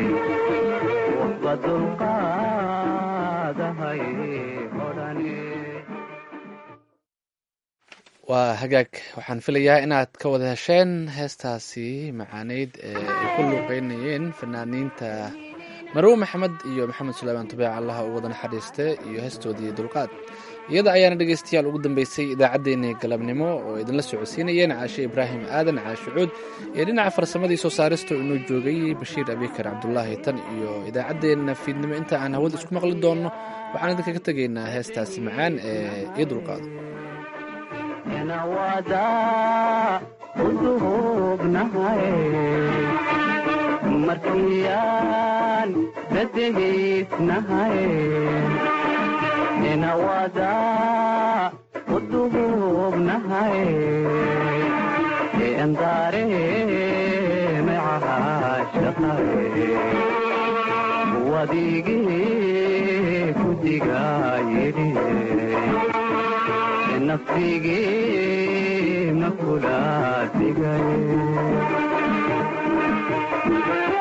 waa hagaag waxaan filayaa inaad ka wada hesheen heestaasi macaaneyd ee ay ku luuqeynayeen fanaaniinta marwe maxamed iyo maxamed suleymaan tubeec allaha u wada naxariiste iyo heestoodii dulqaad iyada ayaana dhegeystayaal ugu dambeysay idaacaddeenii galabnimo oo idinla socodsiinayeen caashe ibraahim aadan caashe cuud iyo dhinaca farsamadii soo saarista inuu joogay bashiir abikar cabdulaahi tan iyo idaacaddeenna fiidnimo inta aan hawada isku maqli doonno waxaan idinkaga tegaynaa heestaasi macaan ee io dulqaado nawada uduhubnahaye markiyaan dadehiisnahaye nawada uduhubnahaye endaare macahashaqaye wadigii kudigayidhi nafsigii ma kula digaye